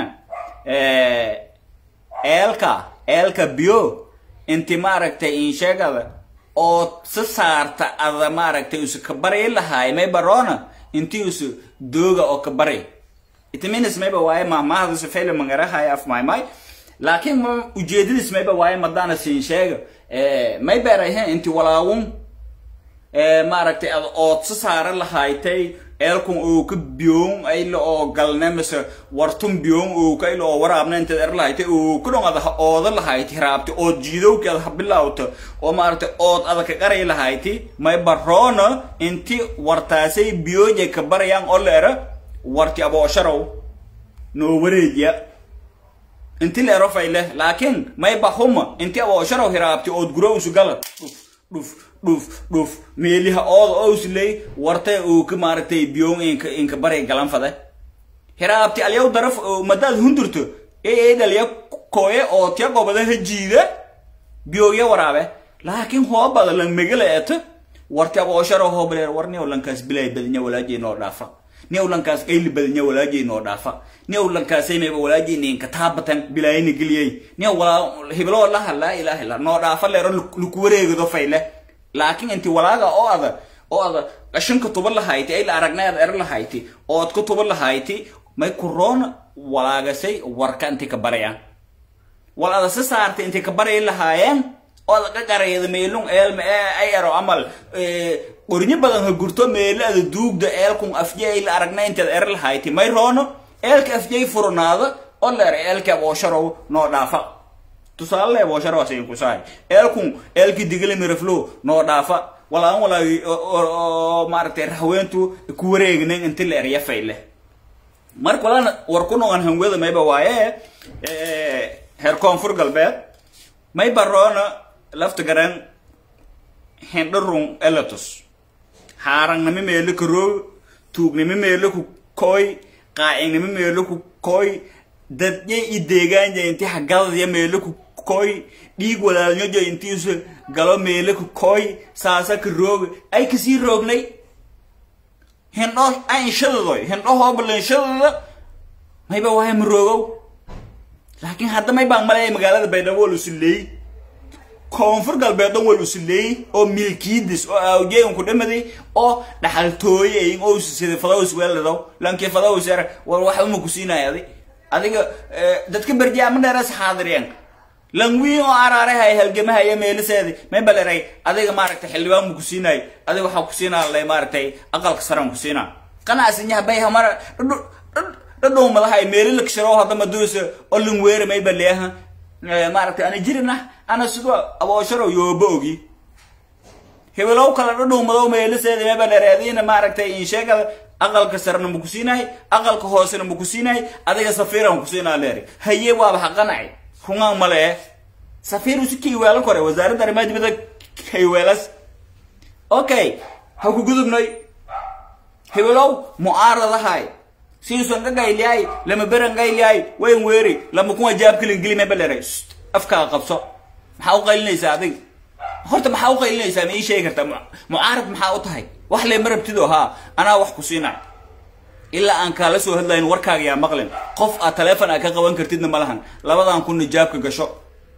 eelka eelka biyo inti maaragtay insheegada oo si saarta ada maaragtay usu ka baryi lahaay may baroona inti usu dooga oo ka bari itiminis mayba waaye mahmahaduse fayla mangarahay af maymay laakiin ma ujeedadiis mayba waaye madaana siin sheega may beeray he inti walaawun maaragtay ad ood si saara lahaaytay eelkun oo ka biyoon ayla oo galne mise wartun biyoon oo ka ayla oo waraabna intaad er lahaaytay oo ku dhon ada ha ooda lahayti hiraabti ood jiidowki ada ha bilawta oo maaragtay ood ada ka qaray lahayti may baroona inti wartaasay biyooja ka barayaan oo la era warti aboosharow noo wareejiya inti la ero fayle laakiin may bahuma inti aboosharow hiraabti ood gurowsu gala dhuf dhuf dhuf meeliha ooda owsley wartay uu ka maaragtay biyoon inka inka baray galan fade hiraabti alyaw daraf madaad hundurto ee dhalya koye oo tiya gobada ha jiida biyooya waraabe laakiin hoobada lan megala eto warti aboosharo hoobaleer war niw lankaas bilay badnya walaajay noo dhaafa niw lankaas qayli badnya walaajay noo dhaafa niw lankaasay mayba walaajay ninka taabatan bilaayina geliyay niw walaa hibloo laha laa ilaaha illa noo dhaafa leero luku wareegado fayle laakiin inti walaaga oo ada oo ada qashanka tuba lahayti ay la aragnay ada er lahayti oo ad ka tuba lahayti may kuroona walaagasay warka inti ka barayaan wal ada si saartay inti ka baray lahaayeen oo ada ka qarayda meelun eelma ay ero amal qornyo badan ha gurto meelo ada duugda eelkun afjay ay la aragnay intaad er lahayti may roono eelka afjay furnaada oo leer eelka aboosharow noo dhaafa tusaale bosharo asin kusay elkun elki digile miraflo no dhafa wala an wala maaragtay rahweentu ku wareegnen inti la erya fayle marka walana war ku noqon hanwada mayba waaye heer koonfur galbeed may baroona lafta garan hindharun elatus haarangnimi meelo ka roog tuugnimi meelo ku koy qaacingnimi meelo ku koy dadye i deegaanja inti hagadadya meelo ku koy dhiig walaalnyojo intiisu galo meelo ku koy saasa ka roog ay kasii roognay hindho ay inshadadoy hindho hoobala inshadada mayba waaya ma roogow laakiin hadda may baan malaya magaalada baydhabo wal usileey koonfur galbeed dhan wal usileey oo milkiidis oo awjeegan ku dhamaday oo dhaxaltooyeyin oo sida fadaws weeladaw lankii fadaws er war wax uma ku siinaya adi adiga dadka berjaa ma dheeras xaadireen langwiin oo araarahay halgamahaya meeliseedi may baleray adiga maaragtay xildhibaan mu ku siinay adiga waxaa ku siinaa lay maaragtay aqalka saran ku siinaa qanacsinyaha bay hamara dhadhow madahay meeli lakshiro hadda maduusa oo langweere may baleeha maaragtay ana jirina ana sidoo aboosharo yooba ogi hebelow kala dhadhow madow meeliseedi may baleray adiina maaragtay insheegada aqalka sarena ma ku siinahay aqalka hoosena ma ku siinahay adiga safiira ma ku siinaa leeri haye waaba haqanacay rungaan male safiir usi kayweelan kore wasaaradda arrimaha dibadda kayweelas okay ha ku gudubnay hebelow mucaaradahay siisan ka gayliyay lama beran gayliyay wayn weeri lama kuma jaab kilin gili meba leray afkaa qabso maxaa u qaylinaysaa adig horta maxaa u qaylinaysaa ma ii sheegi kartaa mucaarad maxaa u tahay wax lema rabtido haa anaa wax ku siinay ilaa aan kaala soo hadlayn warkaaga yaa maqlin qof aad taleefon aad ka qaban kartidna ma lahan labadan kunna jaabka gasho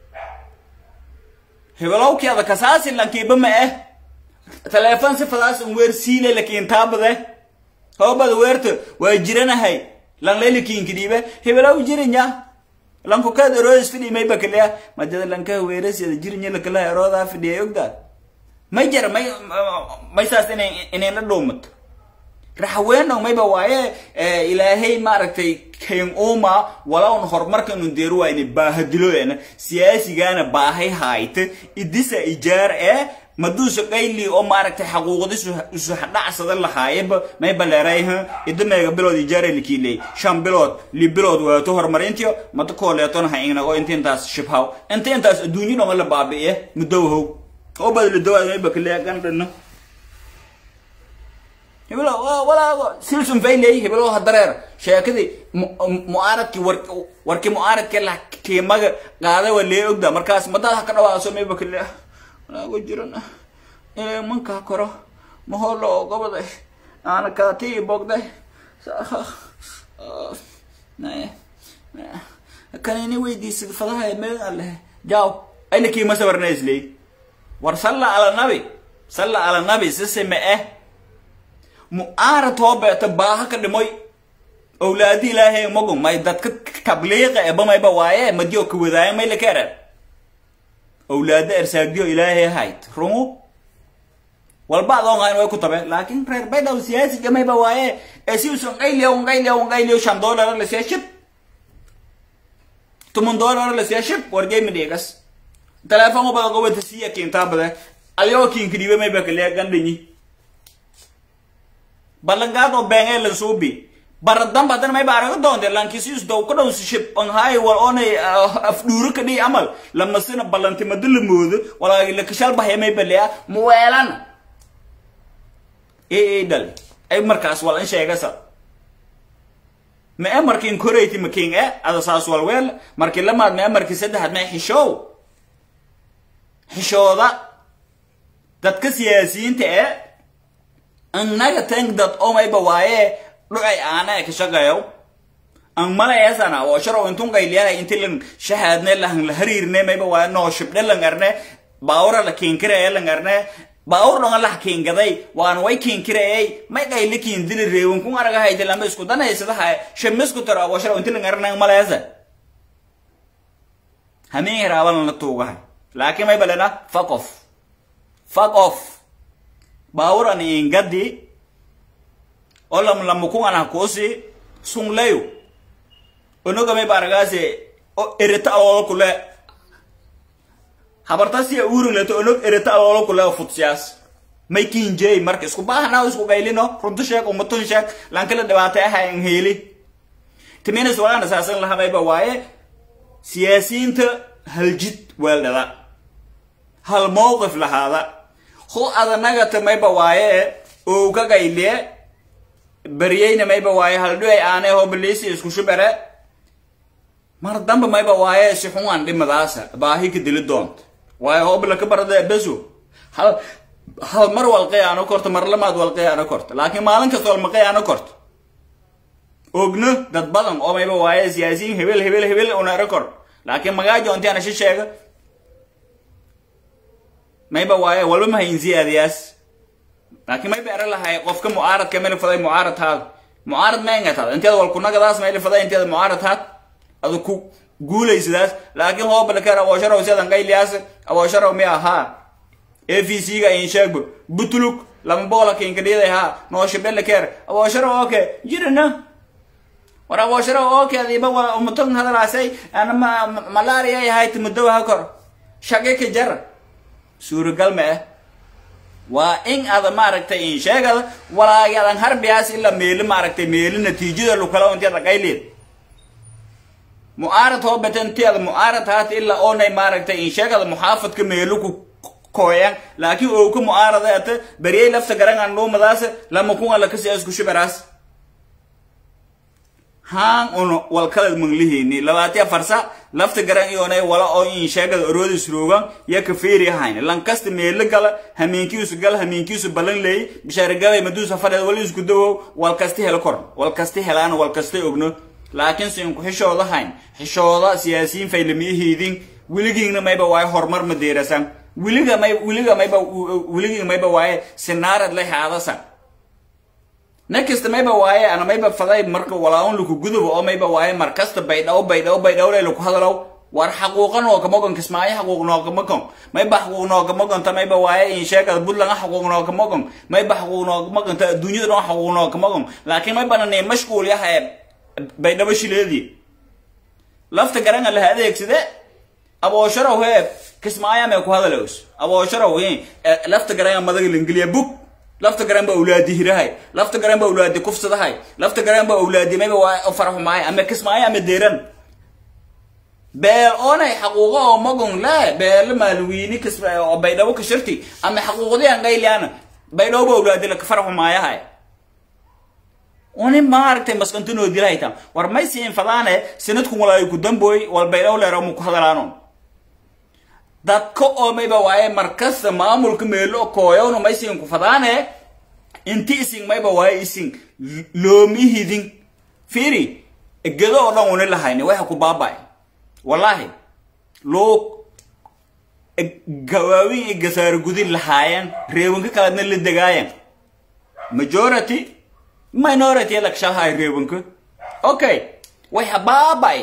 hebelowkii ada kasaasi lankiiba ma eh taleefon si fadaas un weer siile lakiin taabade hoobada weerta waa jiranahay lan lelikiinkidhiibe hebelow jirinya lanku kaad eroodas fidhi mayba kalea majada lanka weerasiyada jirinya lakala eroodaa fidhiya ogdaa may jara may may saas inay inay la dhuumato raxweeno mayba waaye ilaahay maaragtay kayn uuma walawn horumarkanu deeru waayna baahadiloena siyaasigana baahay haayta idisa ijaar ee maduusa qayli oo maaragtay xaquuqdisu isu dhacsada lahaayeba mayba leerayha ida meega bilood ijaare likiiley shan bilood li bilood waato horumarintiyo mada kooleeton ha inago inta intaas shibhaw inta intaas adduunyo dhonga la baabi'iye mudowahow oo badli dawaad mayba kaleya gandhana hebelo walaago silsun fayley hebelo hadareer sheekadii mu'aaradkii war warkii mu'aaradkii la kiimaga qaaday waa lee ogda markaas madaad ha ka dhawaaso mayba kale walaago jiran inay mankaa koro maholo oo goboday aana kaatii bogday kanini weydiisad fadaha meegan leh jaaw ayna kiima sabarna isley war salla ala nabi salla ala nabi sisime eh mu'aarad hoo beeta baaha ka dhimoy owlaadi ilaahay magu may dadka tabliiqa eba mayba waaye madiyo ka wadaayo may laka erar owlaada ersaagdiyo ilaahay hayd rungu walba adoon hayn way ku tabe laakin reer baydhaw siyaasiga mayba waaye ee si usan qayliyo qayliyo qayliyo shan dollar la siya shib tumun dollar la siya shib wargeymi dhigas telefoon ubada gobanta siya kiintaa bade alyoo kiinkidhiibe mayba kaliya gandhanyi ballangaad oo beengee la suubi baradamba haddana mayba araga doonte lankisius dow ka dhow shib anhaay wal oonay afdhuuro ka dhihi amal lamasina ballantimado la moodo walaagi lakashal bahya mayba lea muweelan ee dhal ay markaas wal in sheegasa ma e markiin koreyti makiin e ada saas walweel markii lamaad ma e markii saddexaad ma xishow xishooda dadka siyaasiyiinta ee annaga tank dad omayba waaye dhucay aana ka shaqeeyo an malayaasana oo sharo intun qayliyahay inti lan shahaadne lahan la hariirne mayba waaye noo shibdhe lan arne baawra la kiinkiraya lan arne baawur dhonga lah kiingaday waan way kiinkirayay may qayli kiindili reewin kun araga hayde lama isku danaysadaha shamisku taro oo sharo inti lan arne malayaasa hameen yaraaban la tuugahay laakiin mayba lena fuck off fuck off baawuran ingadi oo lam lamukungana kusi sunglayo onogame baragase o ereta alolo kule habartasiya uringleto onog ereta alolo kule futsiyaas may kinjey marka isku baahna isku gaylino runta sheeg umatun sheeg lankala dhibaatay ahayn heeli timinas walana saasan lahamayba waaye siyaasiyiinta haljid weeldhada hal mowqif lahaada ho adanagata mayba waaye oo ka gayliye baryeyna mayba waaye haldhuay aane ho balisi isku shubere mar damba mayba waaye si xungan dhimadaasa baahi ka dili doonta waaye hobla ka barada beso hal hal mar walqay aano korto mar lamaad walqay aano korto laakiin maalin kasta walmaqay aano korto ogno dad badan oo mayba waaye siyaasiyiin hebel hebel hebel una record laakiin magaajo inti ana shi sheega mayba waaye walba mahayn ziyaadiyaas laakiin mayba era lahay qofka mucaaradka mayla faday mucaarad haad mucaarad maynga taad inteeda wal kunagadaas mayla faday inteeda mucaarad haad adu ku guulaysadaas laakiin hoobala kar awoosharow siadan qayliyaas awoosharow mi ahaa a v c ga in sheegbo butuluk lama boqola kinkadhiyaday haa nooshibele keer awoosharow oke jirina war awoosharow oke adiiba wala umutan hadalaasay ana malaria yahay tumudowa ha kor shaqe ka jar suuragal ma ah waa in ada maaragtay in sheegada walaagadan harbiyaas ila meeli maaragtay meeli natiijada lukala inteeda qayleed mu'aarad hoo batanteeda mu'aarad haata ilaa oonay maaragtay in sheegada muxaafadka meelu ku kooyan laakiin oo ka mu'aarada ata bariyay lafta garangan dhuumadaas lama kun alla kasi isku shibaraas haan un walkalad manglihini labaatiya farsa lafta garan iyonay wala oo in sheegada oroodis roogan ya ka feeri hayn lankasta meelo gala hamiinkiisu gal hamiinkiisu ballan leey bishaaragabay maduusa fadheed wali isku dawow walkasta helo kor walkasta helaan walkasta ogno laakiin si inku xishooda hayn xishooda siyaasiyiin faylamiyahiidin weligiina mayba waaye horumar ma deerasan weliga may weliga mayba weligii mayba waaye sinaarad la haadasa next mayba waaye ana mayba faday marka walaaun laku gudubo oo mayba waaye markasta baydhaw baydhaw baydhaw lay laku hadalow war xaquuqa noogamogon kismaayo xaquuq noogamogon mayba xaquuq noogamogonta mayba waaye in sheegada buntland xaquuq noogamogon mayba xaquuq noogamogonta adduunyada dhan xaquuq noogamogon laakiin maybana ne mashquul yahay baydhabo shileedii lafta garanga laha adeegsade aboosharaw hee kismaayo may ku hadalows aboosharaw lafta garanga madaga lingiliya bug lafta garan ba awlaadi hirahay lafta garan ba awlaadi kufsadahay lafta garan ba awlaadi mayba waa farxumaay ama kismaayo ama deeran beel oonay xaquuqo oo magon le beele maalwiini kis oo baydhabo ka shirti ama xaquuqdiyan qayliana baydhabo ba awlaadi la farxumaayahay uni maaragtay maskantinoo dilahaytam war may siin fadaane sanadku walaayo ku dambooy wal baydhabo leero mu ku hadalaano dadka oo mayba waaye markasta maamulka meelo kooyowna may siin ku fadaane inti isin mayba waaye isin loomihidin fiiri gedo oo dhan uni lahayni waxa ku baaba'ay wallahi loo gawaawin iyo gasaaro gudin lahaayeen reebanka kaladna la degaayan majority minority lakshahay reebanka okay waxa baaba'ay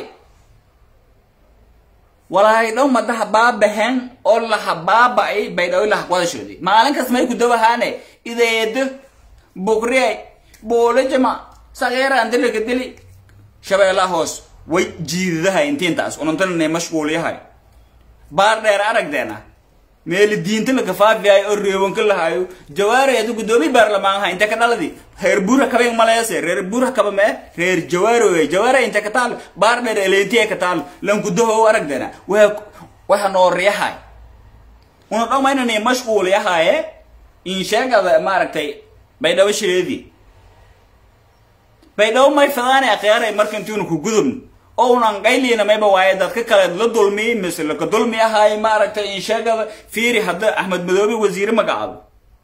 walaahay dhow madaha baabaheen oo laha baaba'ay baydhaw laha wadashoodii maalin kas may ku dawahaane ideedo bukriyay boolajama sageera andilika dili shabeellaha hoos way jiidadahay intiintaas unantanane mashquul yahay baar dheer aragdeena meeli diinta laka faafiyahay oo reebanka lahayo jawaareedu guddoomiye baarlamaan ha inte ka dhaladi reer buura kabe maleese reer buura kaba mee reer jawaaro wey jawaare inte ka taal baar dheer eleentiye ka taal lankudaho aragdeena waa waxa noor yahay una dhomaynani mashquul yahaye in sheegada maaragtay baydhabo shileedii baydhabo may fadaane akhyaarey marka intiinu ku gudubno oo unan qayliina mayba waaye dadka kale la dulmi mise laka dulmi ahaay maaragtay in sheegada fiiri hadda axmed madoobe wasiire magacaabo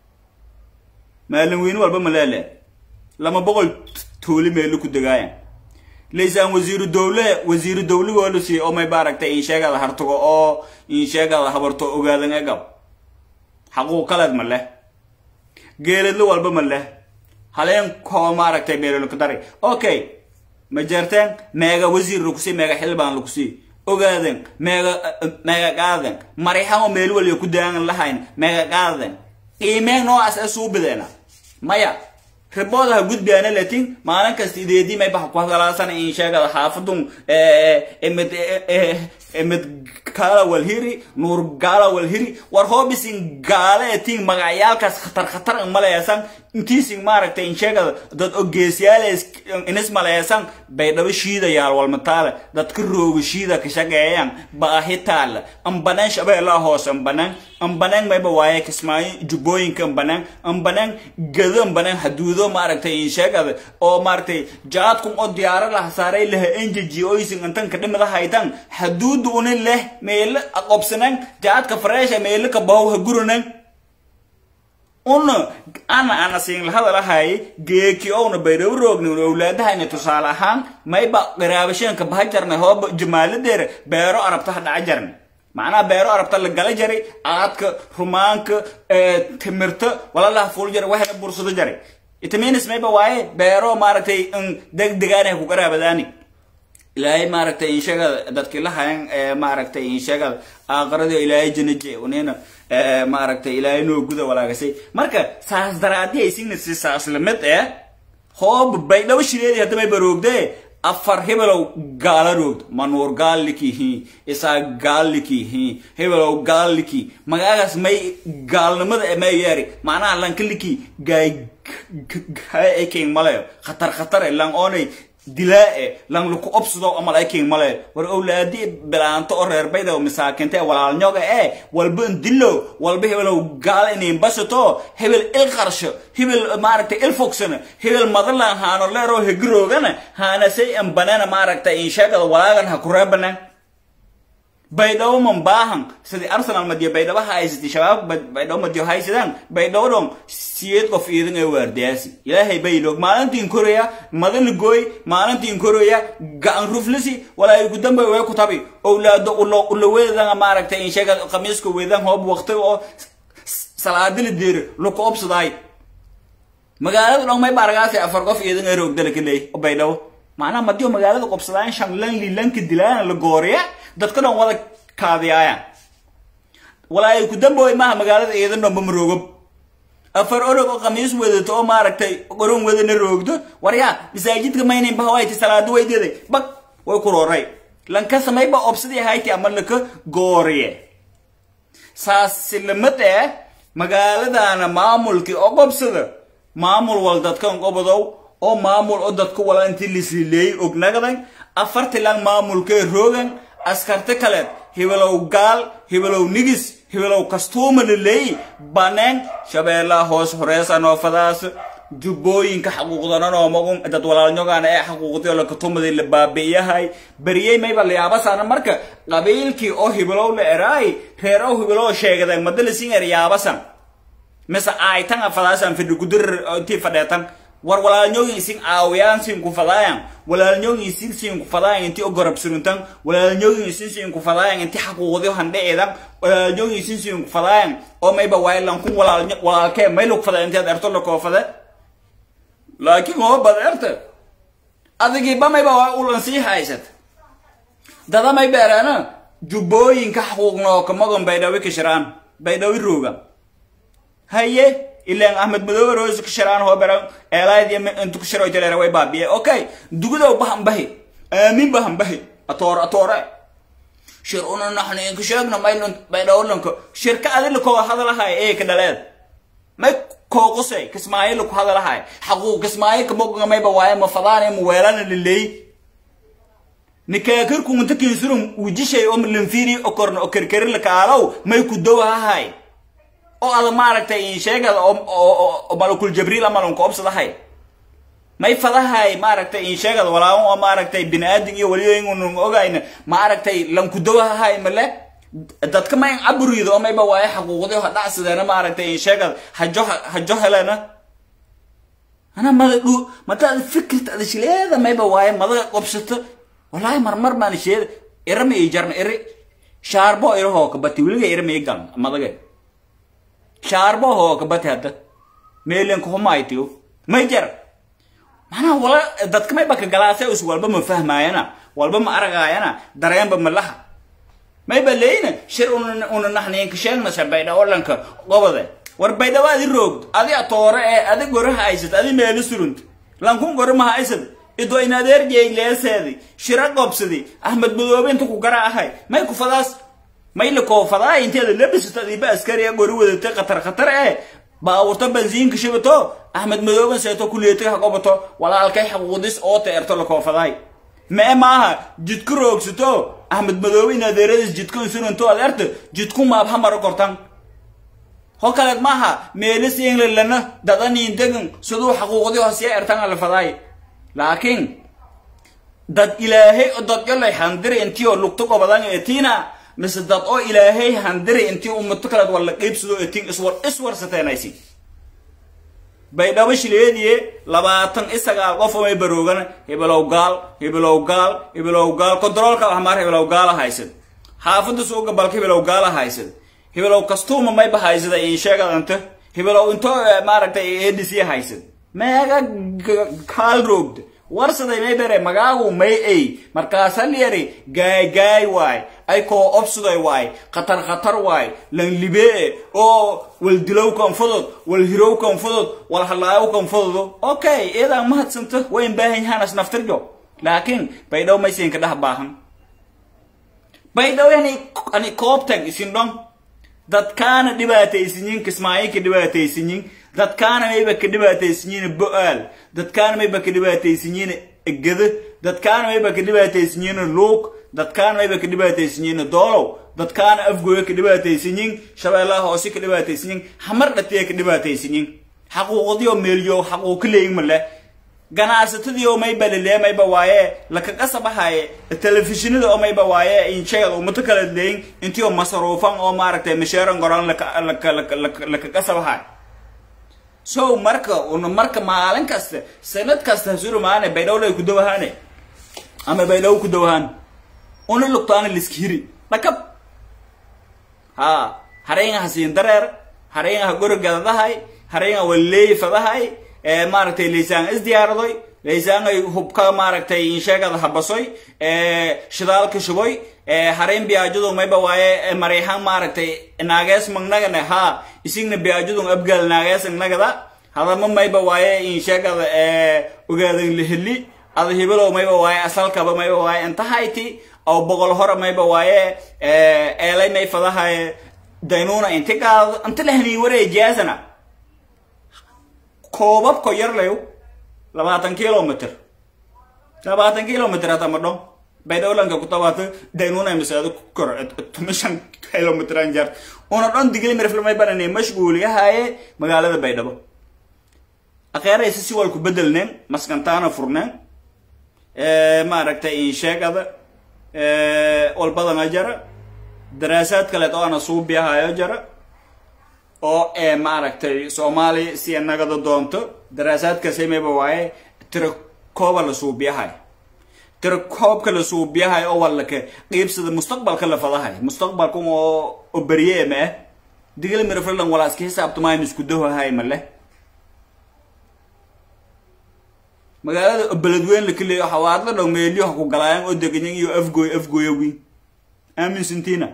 maalin weyne walba maleele lama boqol tuuli meelo ku degaayan laysaan wasiiru dowle wasiiru dowligoo la siiyey oo may maaragtay in sheegada hartago oo in sheegada habarto ogaadan egab xaquuq kaleed ma leh geeladlo walba ma leh haleen koo maaragtay meelolka daray okay ma jeerteen meega wasiir lakusii meega xildhibaan lakusii ogaaden meega meega qaaden marixamo meel waliyo ku daagan lahayn meega qaaden qiimeen noocaas ee suubideena maya riboodaha gudbiyaana latin maalin kasta ideedii may baxa ku hadalaasan in sheegada xaafadun emid emid gaala walhiri nuur gaala walhiri war hoobisin gaala etin magacyaalkaas khatar khatar maleesan intiisin maaragtay in sheegada dad ogeesyaal inis maleesan baydhabo shiida yaal walmataale dadka rooga shiida ka shaqeeyaan baahi taala ambanaan shabeellaa hoos ambanaan ambanaan mayba waaye kismaayo jubbooyinka ambanaan ambanaan gado ambanaan haduudo maaragtay in sheegada oo maaragtay jaadkun oo diyaaro laha saaray laha enjeji oysin intan ka dhimada haytan haduudu unin leh meelo aqobsanan jaadka fareesha meelo ka bahow ha guranan una ana ana siin lahadalahay geeki owna baydhabo roogni un owlaadahayna tusaale ahaan mayba qiraabasheenka baha jarnay hooba jamaaladeera beero arabta ha dhaca jarnay macnaha beero arabta la gala jaray aadka rumaanka timirta walalaha fuul jaray waxayna bursado jaray itaminis mayba waaye beero maaragtay degdegaanay ku qaraabadaani ilaahay maaragtay inshagada dadkii lahayan maaragtay inshagada aakhirada ilaahay janaje unina maaragtay ilaahay noo guda walaagasay marka saas daraadii aysigna si saas lamid eh hoob baydhabo shileedii hadda may baroogdee afar hebelow gaala roogd manuur gaallikihi isaa gaallikihi hebelow gaalliki magaagaas may gaalnimada may yeeri macnaha lankaliki gaay gaay king malayo khatar khatar lang oonay dilaa-e lan laku obsado amal ayking male war owlaadi bilaanto oo reer bayda masaakinta ee walaalnyoga ee walba dilo walba hebelow gaal inayn basato hebel il qarsho hebel maaragtay il fogsana hebel madalan haano leeroo hegiroogana haana say an banana maaragtay insheegada walaagan ha kureebanan baydhabo man baahan sidii arsenal madiyo baydhabo haysatay shabaab baydhabo madiyo haysadaan baydhabo dhon siyeed qof iidan ee waardiyaasi ilaahay bayloog maalintiin koraya madana gooy maalintiin koraya gacan ruflisi walaa ugu dambe way ku tabi owlaado ulo ulo weedanga maaragtay in sheega qamiiska weedan hoob waqti oo salaadili deer luku obsadaay magaalada dhon may baragaasi afar qof iidan ee roogdala kaleey oo baydhabo macnaha madiyo magaalada qobsadaan shan lan lilanka dilaan la gooriya dadka dhan wada kaadiyaayaan walaa ay ku dambooy maaha magaalada iidan dhanba ma roogob afar orog oo khamiis wadato oo maaragtay qoron wadana roogdo waryaa masaajidka maynayn bahawayti salaado weydeeday bag way ku rooray lanka samayba obsadii hayti ama laka gooriye saasi lamad eh magaaladana maamulkii oo qobsada maamul wal dadkan qobadow oo maamul oo dadku wala intii lislileeyey ognagadan afartilan maamulkee roogan askarta kaleed hibelow gaal hibelow nigis hibelow kastuuma laleey baneen shabeellaha hoos horeesa noofadaas jubbooyinka xaquuqdanan oo magun dad walaalnyogaana ee xaquuqdii lakatumadii la baabi'iyahay beriyey mayba layaabasaana marka qabiilkii oo hibelow la eraay reer oo hibelow sheegadeen madalisiin er yaabasan mise aaytan afadaasan fidhi kudirir intii fadheetan war walaalnyoogin isin aawiyaan sin ku fadaayan walaalnyoogin isin sin ku fadaayan inti ogorab suruntan walaalnyoogin isin sin ku fadaayan inti xaquuqdi handheedan walaalnyoogin isin sin ku fadaayan oo mayba waylan kun walaal walaalkee mayluk fada inteed erto la koofade laakiin oo bad erte adigiiba mayba waa ulan sii haysat dada may beereena jubbooyinka xaquuqnoo kamagon baydhawi kashiraan baydhawi rooga haye ilan ahmed madoobe roos kashiraan hoo beran eelayd intu kashiro jalera way baabiye okay dugudow bahan bahi aamin bahan bahi atoor atoore shir una naxni inka sheegna maylun baydhawlanka shirka adila koo hadalahay ee ka dhaleed may kooqusay kismaayo ku hadalahay xaquu kismaayo kamoga mayba waaye ma fadaane ma weelana liley nikaakirku inta kinsurum wujishay oo lanfiri oo korna oo kerkerin la kaalow may ku dowahahay oo ada maaragtay in sheegada oo malakul jabriil ama lanku obsadahay may fadahay maaragtay in sheegada walaawan oo maaragtay biniaadin iyo waliyo inun ogayna maaragtay lanku dowahahay male dadka mayn caburido oo mayba waaye xaquuqdi ha dhacsideena maaragtay in sheegada hajo hajo helena ana mada dhu madaad fikirta ada shileeda mayba waaye madaga qobsato walaahi marmar baan sheeda irama ii jarna iri shaarbo irahoo kabati weliga irama ii galna madaga shaarbo hoo kabati hadda meelinka humaytiyo may jar macnaha wala dadka mayba ka galaase is walba ma fahmaayana walba ma aragaayana dareenba ma laha mayba leeyna shir una una naxniinka sheegnasa baydhawolanka qobode war baydhawo adi roogd adi atoore ee adi goraha haysad adi meelo surund lankun gore maha haysad ido in adeerjey leeseedi shira qobsadi ahmed madoobe inta ku gara ahay may ku fadaas may la koo fadaa inteeda labisata adiba askari ee gori wadatay khatar khatar ee baawurto bensiinka shibato ahmed madoobe seeto kuleetay ha qobato walaalkay xaquudis oo teerto la koo fadaay mee maaha jidku roogsato ahmed madoobe in adeeradis jidkun sunanto adeerta jidku maab ha maro kortan ho kaleed maaha meelis englandlana dadaniin degan siduu xaquuqdi hoosya ertan la fadaay laakiin dad ilaahay oo dad yolay handiri intii oo lugto gobadan eetiina mise dad oo ilaahay handiri intii ummato kaleed waa la qiibsado eetiin iswar iswarsateenaysi baydhabo shileediye labaatan isagaal qof may baroogana hibelow gaal hibelow gaal hibelow gaal kontaroolka waxmaar hibelow gaala haysad xaafada suuga balka hibelow gaala haysad hibelow kastuuma mayba haysada in sheegadanta hibelow intoo maaragtay edc haysad meega kaal roogda warsaday may bere magaagu may ay markaasa lyari gaay gaay waay ay koo obsuday waay khatar khatar waay lan libee oo wal dilow kan fudud wal hirow kan fudud wal halaayow kan fududo okay iyadaa mahadsanto wayn baahan yahaan naftirjo laakiin baydhow maysinka dhah baahan baydhow yani ani koobtag isin dhon dadkaana dhibaataysinyin kismaayinka dhibaataysinyin dadkaana mayba ka dhibaataysinyiin bo-aal dadkaana mayba ka dhibaataysinyiin geda dadkaana mayba ka dhibaataysanyiin luug dadkaana mayba ka dhibaataysanyiin doolow dadkaana afgooya ka dhibaataysanyiin shabeellaha hoose ka dhibaataysanyiin hamar dhatiya ka dhibaataysanyiin xaquuqdiyo meelyo xaquuq leeyin male ganacsatadii oo mayba lelee mayba waaye laka qasabahaye telefishinada oo mayba waaye insheegad umato kala leeyin intii oo masaruufan oo maaragtay masheeran goran laka qasabahay so marka una marka maalin kasta sanad kasta hasurumaane baydhowlay ku dawahaane ama baydhow ku dawahaan una lugtaana liska hiri dhakab ha hareenga hasiin dareer hareenga ha gorogadadahay hareenga waleey fadahay ee maaragtay laysaan isdiyaaradoy laysaangay hubka maaragtay insheegada habasoy ee shidaalka shuboy ee hareen biyaajadu mayba waaye mareyhan maaragtay naagees magnagane ha isigna biyaajadu abgaal naagees nagada hadama mayba waaye insheegada ee ogaadan liheli ada hibilow mayba waaye asalkaba mayba waaye intahayti oo boqol hore mayba waaye eelay may fadahay daynuuna inti qaado inta lahanii wareejiyaasana koobabko yarlayo labaatan kilomitr labaatan kilomitr hata madho baydhowlanka ku tabaata daynuna masaado kor tumishan kilomitran jar una dhon digli mirfilmay banane mashguuliyahaye magaalada baydhabo akheeraysa si walku bedelneen maskantaana furneen maaragtay insheegada walbadana jara daraasaad kaleed oo ana suubiyahayo jara oo ee maaragtay soomaaliya si nagada doonto daraasaadkaasi mayba waaye tira kooba la suubiyahay tira koobka la suubiyahay oo walaka qiibsada mustaqbalka la fadahay mustaqbalka oo oo berye ma ah digala mirafrilan walaa iska xisaabtamayn isku dahohay male magaalada beledweyn la kaleeyo xawaadla dhow meelyo ha ku galaayaan oo deganyan iyo afgooy afgooya wiin aaminsantiina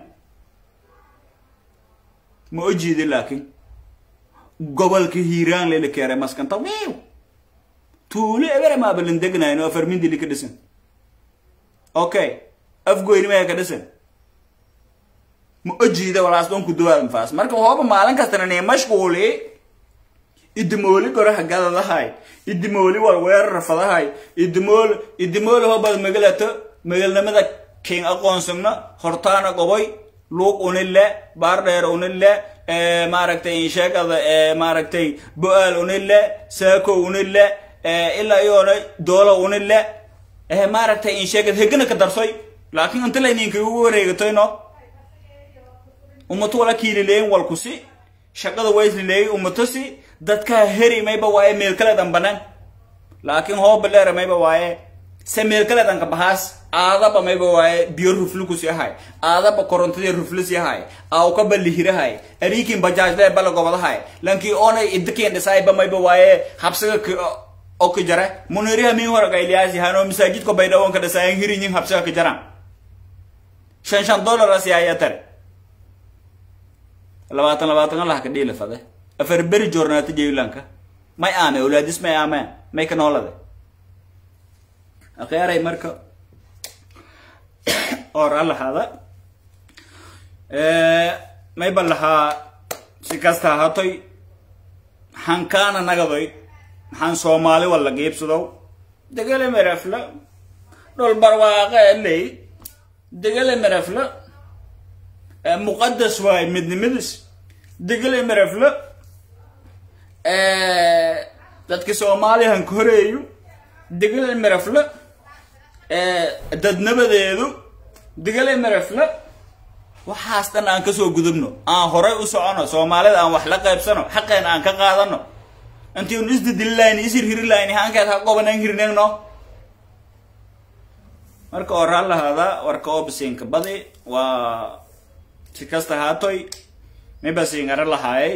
ma ojeedi laakiin gobolka hiiraan lela keeray maskanta wiiw tuulo ebere maabalan degnayn oo farmindili ka dhisan okay afgoynimaya ka dhisan ma ojeeda walaas dhoon ku dawaad faas marka hooba maalin kastana nee mashquuli idimooli goraha gadadahay idimooli wal weerar fadahay idimool idimooli hoobad magalato magalnimada king aqoonsagna hortaana qoboy luuq unille baardheer unille maaragtay insheegada maaragtay bo-aal unille saako unille ilaa iyoona doolo unille maaragtay insheegad hegana ka darsoy laakiin inta layninka ugu wareegatoyno umato wala kiilileeyin walkusi shaqada wayslileeyay umatosi dadkaa heri mayba waaye meel kale dan banaan laakiin hooba leera mayba waaye se meel kale danka bahaas aadaba mayba waaye biyo ruflukus yahay aadaba korontadii ruflus yahay awkaba lihirahay ariikin bajaajlee bala gobadahay lankii oonay idikin dhisayba mayba waaye habsiga oo ka jara muniriha min hora gailiyaas yahanoo masaajidka baydhawon ka dhisayan hirinyin habsiga ka jaran shan shan dollar as yaaya tare labaatan labaatan allah ka dhiila fade afar beri joornaata jeylanka may aame awlaadis may aameen may ka noolade akhyaray marka or alahaada may ba lahaa si kasta hatoy hankaana nagadoy maxaan soomaali walla giibsadow degele merefla dhol barwaaqe ley degele merefla muqadas waay midnimidis degele merefla dadka soomaaliyan ka horeeyo degele merefla dadnabadeedu degele merefla waxaas dhan aan kasoo gudubno aan horay u socono soomaalida aan wax la qaybsano xaqeen aan ka qaadano intii un isdadililayn isir hirilayn haankeed ha qobanan hirnegno marka oraa lahaada warka oo basiinka badi waa si kasta haatoy mi basiingara lahaayay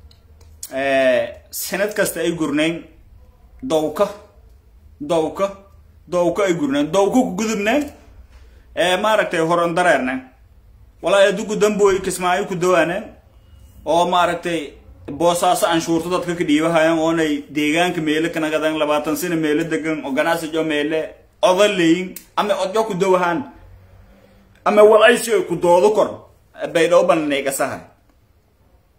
sanad kasta ay gurnayn dowka dowka dowka ay gurnayn dowka ku gudubnayn maaragtay horon dareerneen walaa adugu damboy kismaayo ku dawaaneen oo maaragtay boosaaso anshuurto dadka ka dhiibahayaan oonay deegaanka meele kanagadan labaatan sano meele degan oo ganacsijo meele odaleyin ama odyo ku dawahaan ama walaysi ay ku doodo kor baydhabo bananeygasaha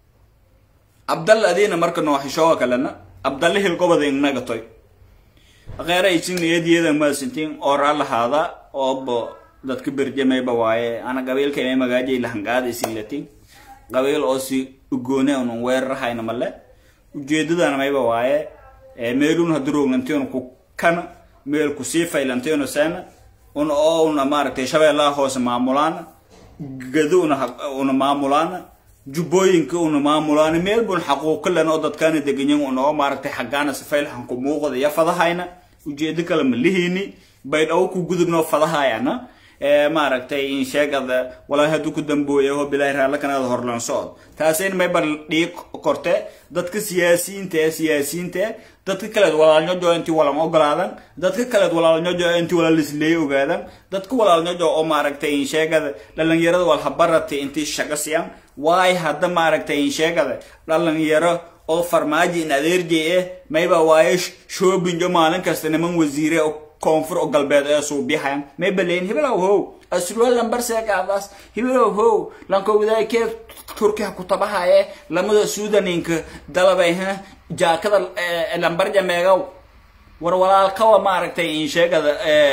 abdalla adiina marka nooxishooga kalena abdalle hilgobada inagatoy kheyra isin eediyadan maasintiin ooraa lahaada oobo dadka berjamayba waaye ana qabiilka imay magaajay lahangaada isinlatin qabiil oo si ugoone unun weerarahayna male ujeedadana mayba waaye meelun hadurognantiun ku kana meel kusii faylantiuna seena una oo una maaragtay shabeellaha hoose maamulaan gado una una maamulaan jubbooyinka una maamulaan meel bun xaquuqo len oo dadkaana deganyan una oo maaragtay xaggaana sifaylxan ku muuqda iyo fadahayna ujeedo kale ma lihiini baydhawo ku gudubnoo fadahayana maaragtay in sheegada walaa hadduu ku dambooya oo bilaahi raallakanaada horlan socod taasin mayba dhiig korte dadka siyaasiyiinta ee siyaasiyiinta ee dadka kaleed walaalnyojo intii walan ogolaadan dadka kaleed walaalnyojo intii walaalisleey ogaadan dadka walaalnyojo oo maaragtay in sheegada dhalinyarada walhabarati intii shaqa siyan waay hadda maaragtay in sheegada dhalinyaro oo farmaajo in adeerjay eh mayba waaye shoobinjo maalin kasta niman wasiire koonfur oo galbeed ee suubiyahayan may baleyn hibilow how asruwal lambar seegaadaas hibilow how lankowdaakee turkiha kutabahaye lamada suudaninka dalabayha jaakada lambar jameegow war walaalkawa maaragtay in sheegada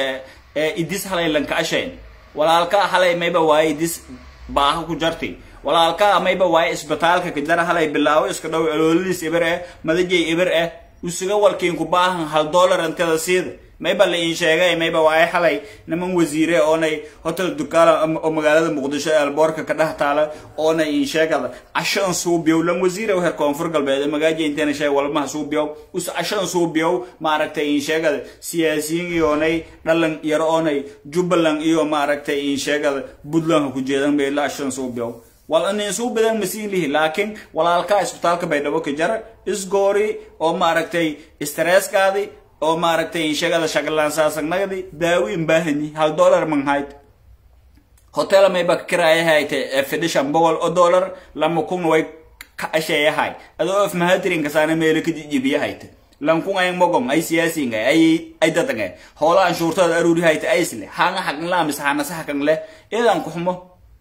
idis halay lanka ashayn walaalka halay mayba waaye idis baaha ku jarti walaalka mayba waaye isbitaalka kajara halay bilaawo iska dhow alooladiis ibir eh madajay ibir eh usuga walkiinku baahan hal dollar antada siida mayba la iin sheegay mayba waaye xalay niman wasiire oonay hotel dukaala oo magaalada muqdisho ee alboorka ka dhex taala oona iin sheegada cashan suubiyow lan wasiire heer koonfur galbeed magaaja intana sheeg walmaha suubiyow us cashan suubiyow maaragtay iin sheegada siyaasiyiin iyoonay dhalan yaro oonay jubbaland iyo maaragtay iin sheegada puntland ku jeedan bay la cashan suubiyow wal inin suu badan masiin lihi laakiin walaalkaa isbitaalka baydhabo ka jara isgoori oo maaragtay stresskaadi oo maaragtay inshagada shaqalaansaasagnagadii daawiin baahani hal dollar manhayd hotel mayba kirayahayte fidhishan boqol oo dollar lama kun way ka asheeyahay adoo of mahadirinka saana meelo ka jijibiyahayte lankun ay mogom ay siyaasinga ay ay dadange hoola anshuurtada aruuri hayte aysle hanga xaqin laamis hanasa xaqin leh idan kuxmo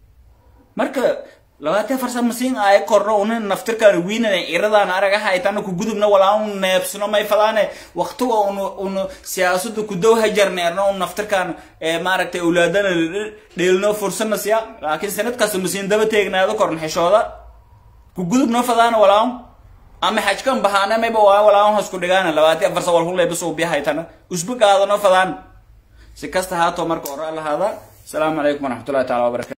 marka labaatee farsa masiin ay korno una naftirkaan wiinana iradaan aragaha aytana ku gudubna walaa un neebsno may fadaane waqtiga un un siyaasada ku dow hajarneerno un naftirkaan maaragtay awlaadana dheelno fursana siya laakiin sanad kasta masiin daba teegnaado korn xishooda ku gudubno fadaana walaa un ama xajkan bahaana mayba waa walaa un hasku dhigaana labaatee farsa wal hulay bas ubiya haytana usba qaadano fadaan si kasta haato marka oraa lahaada asalaamu calaykum waraxmatullahi taala wabarakatu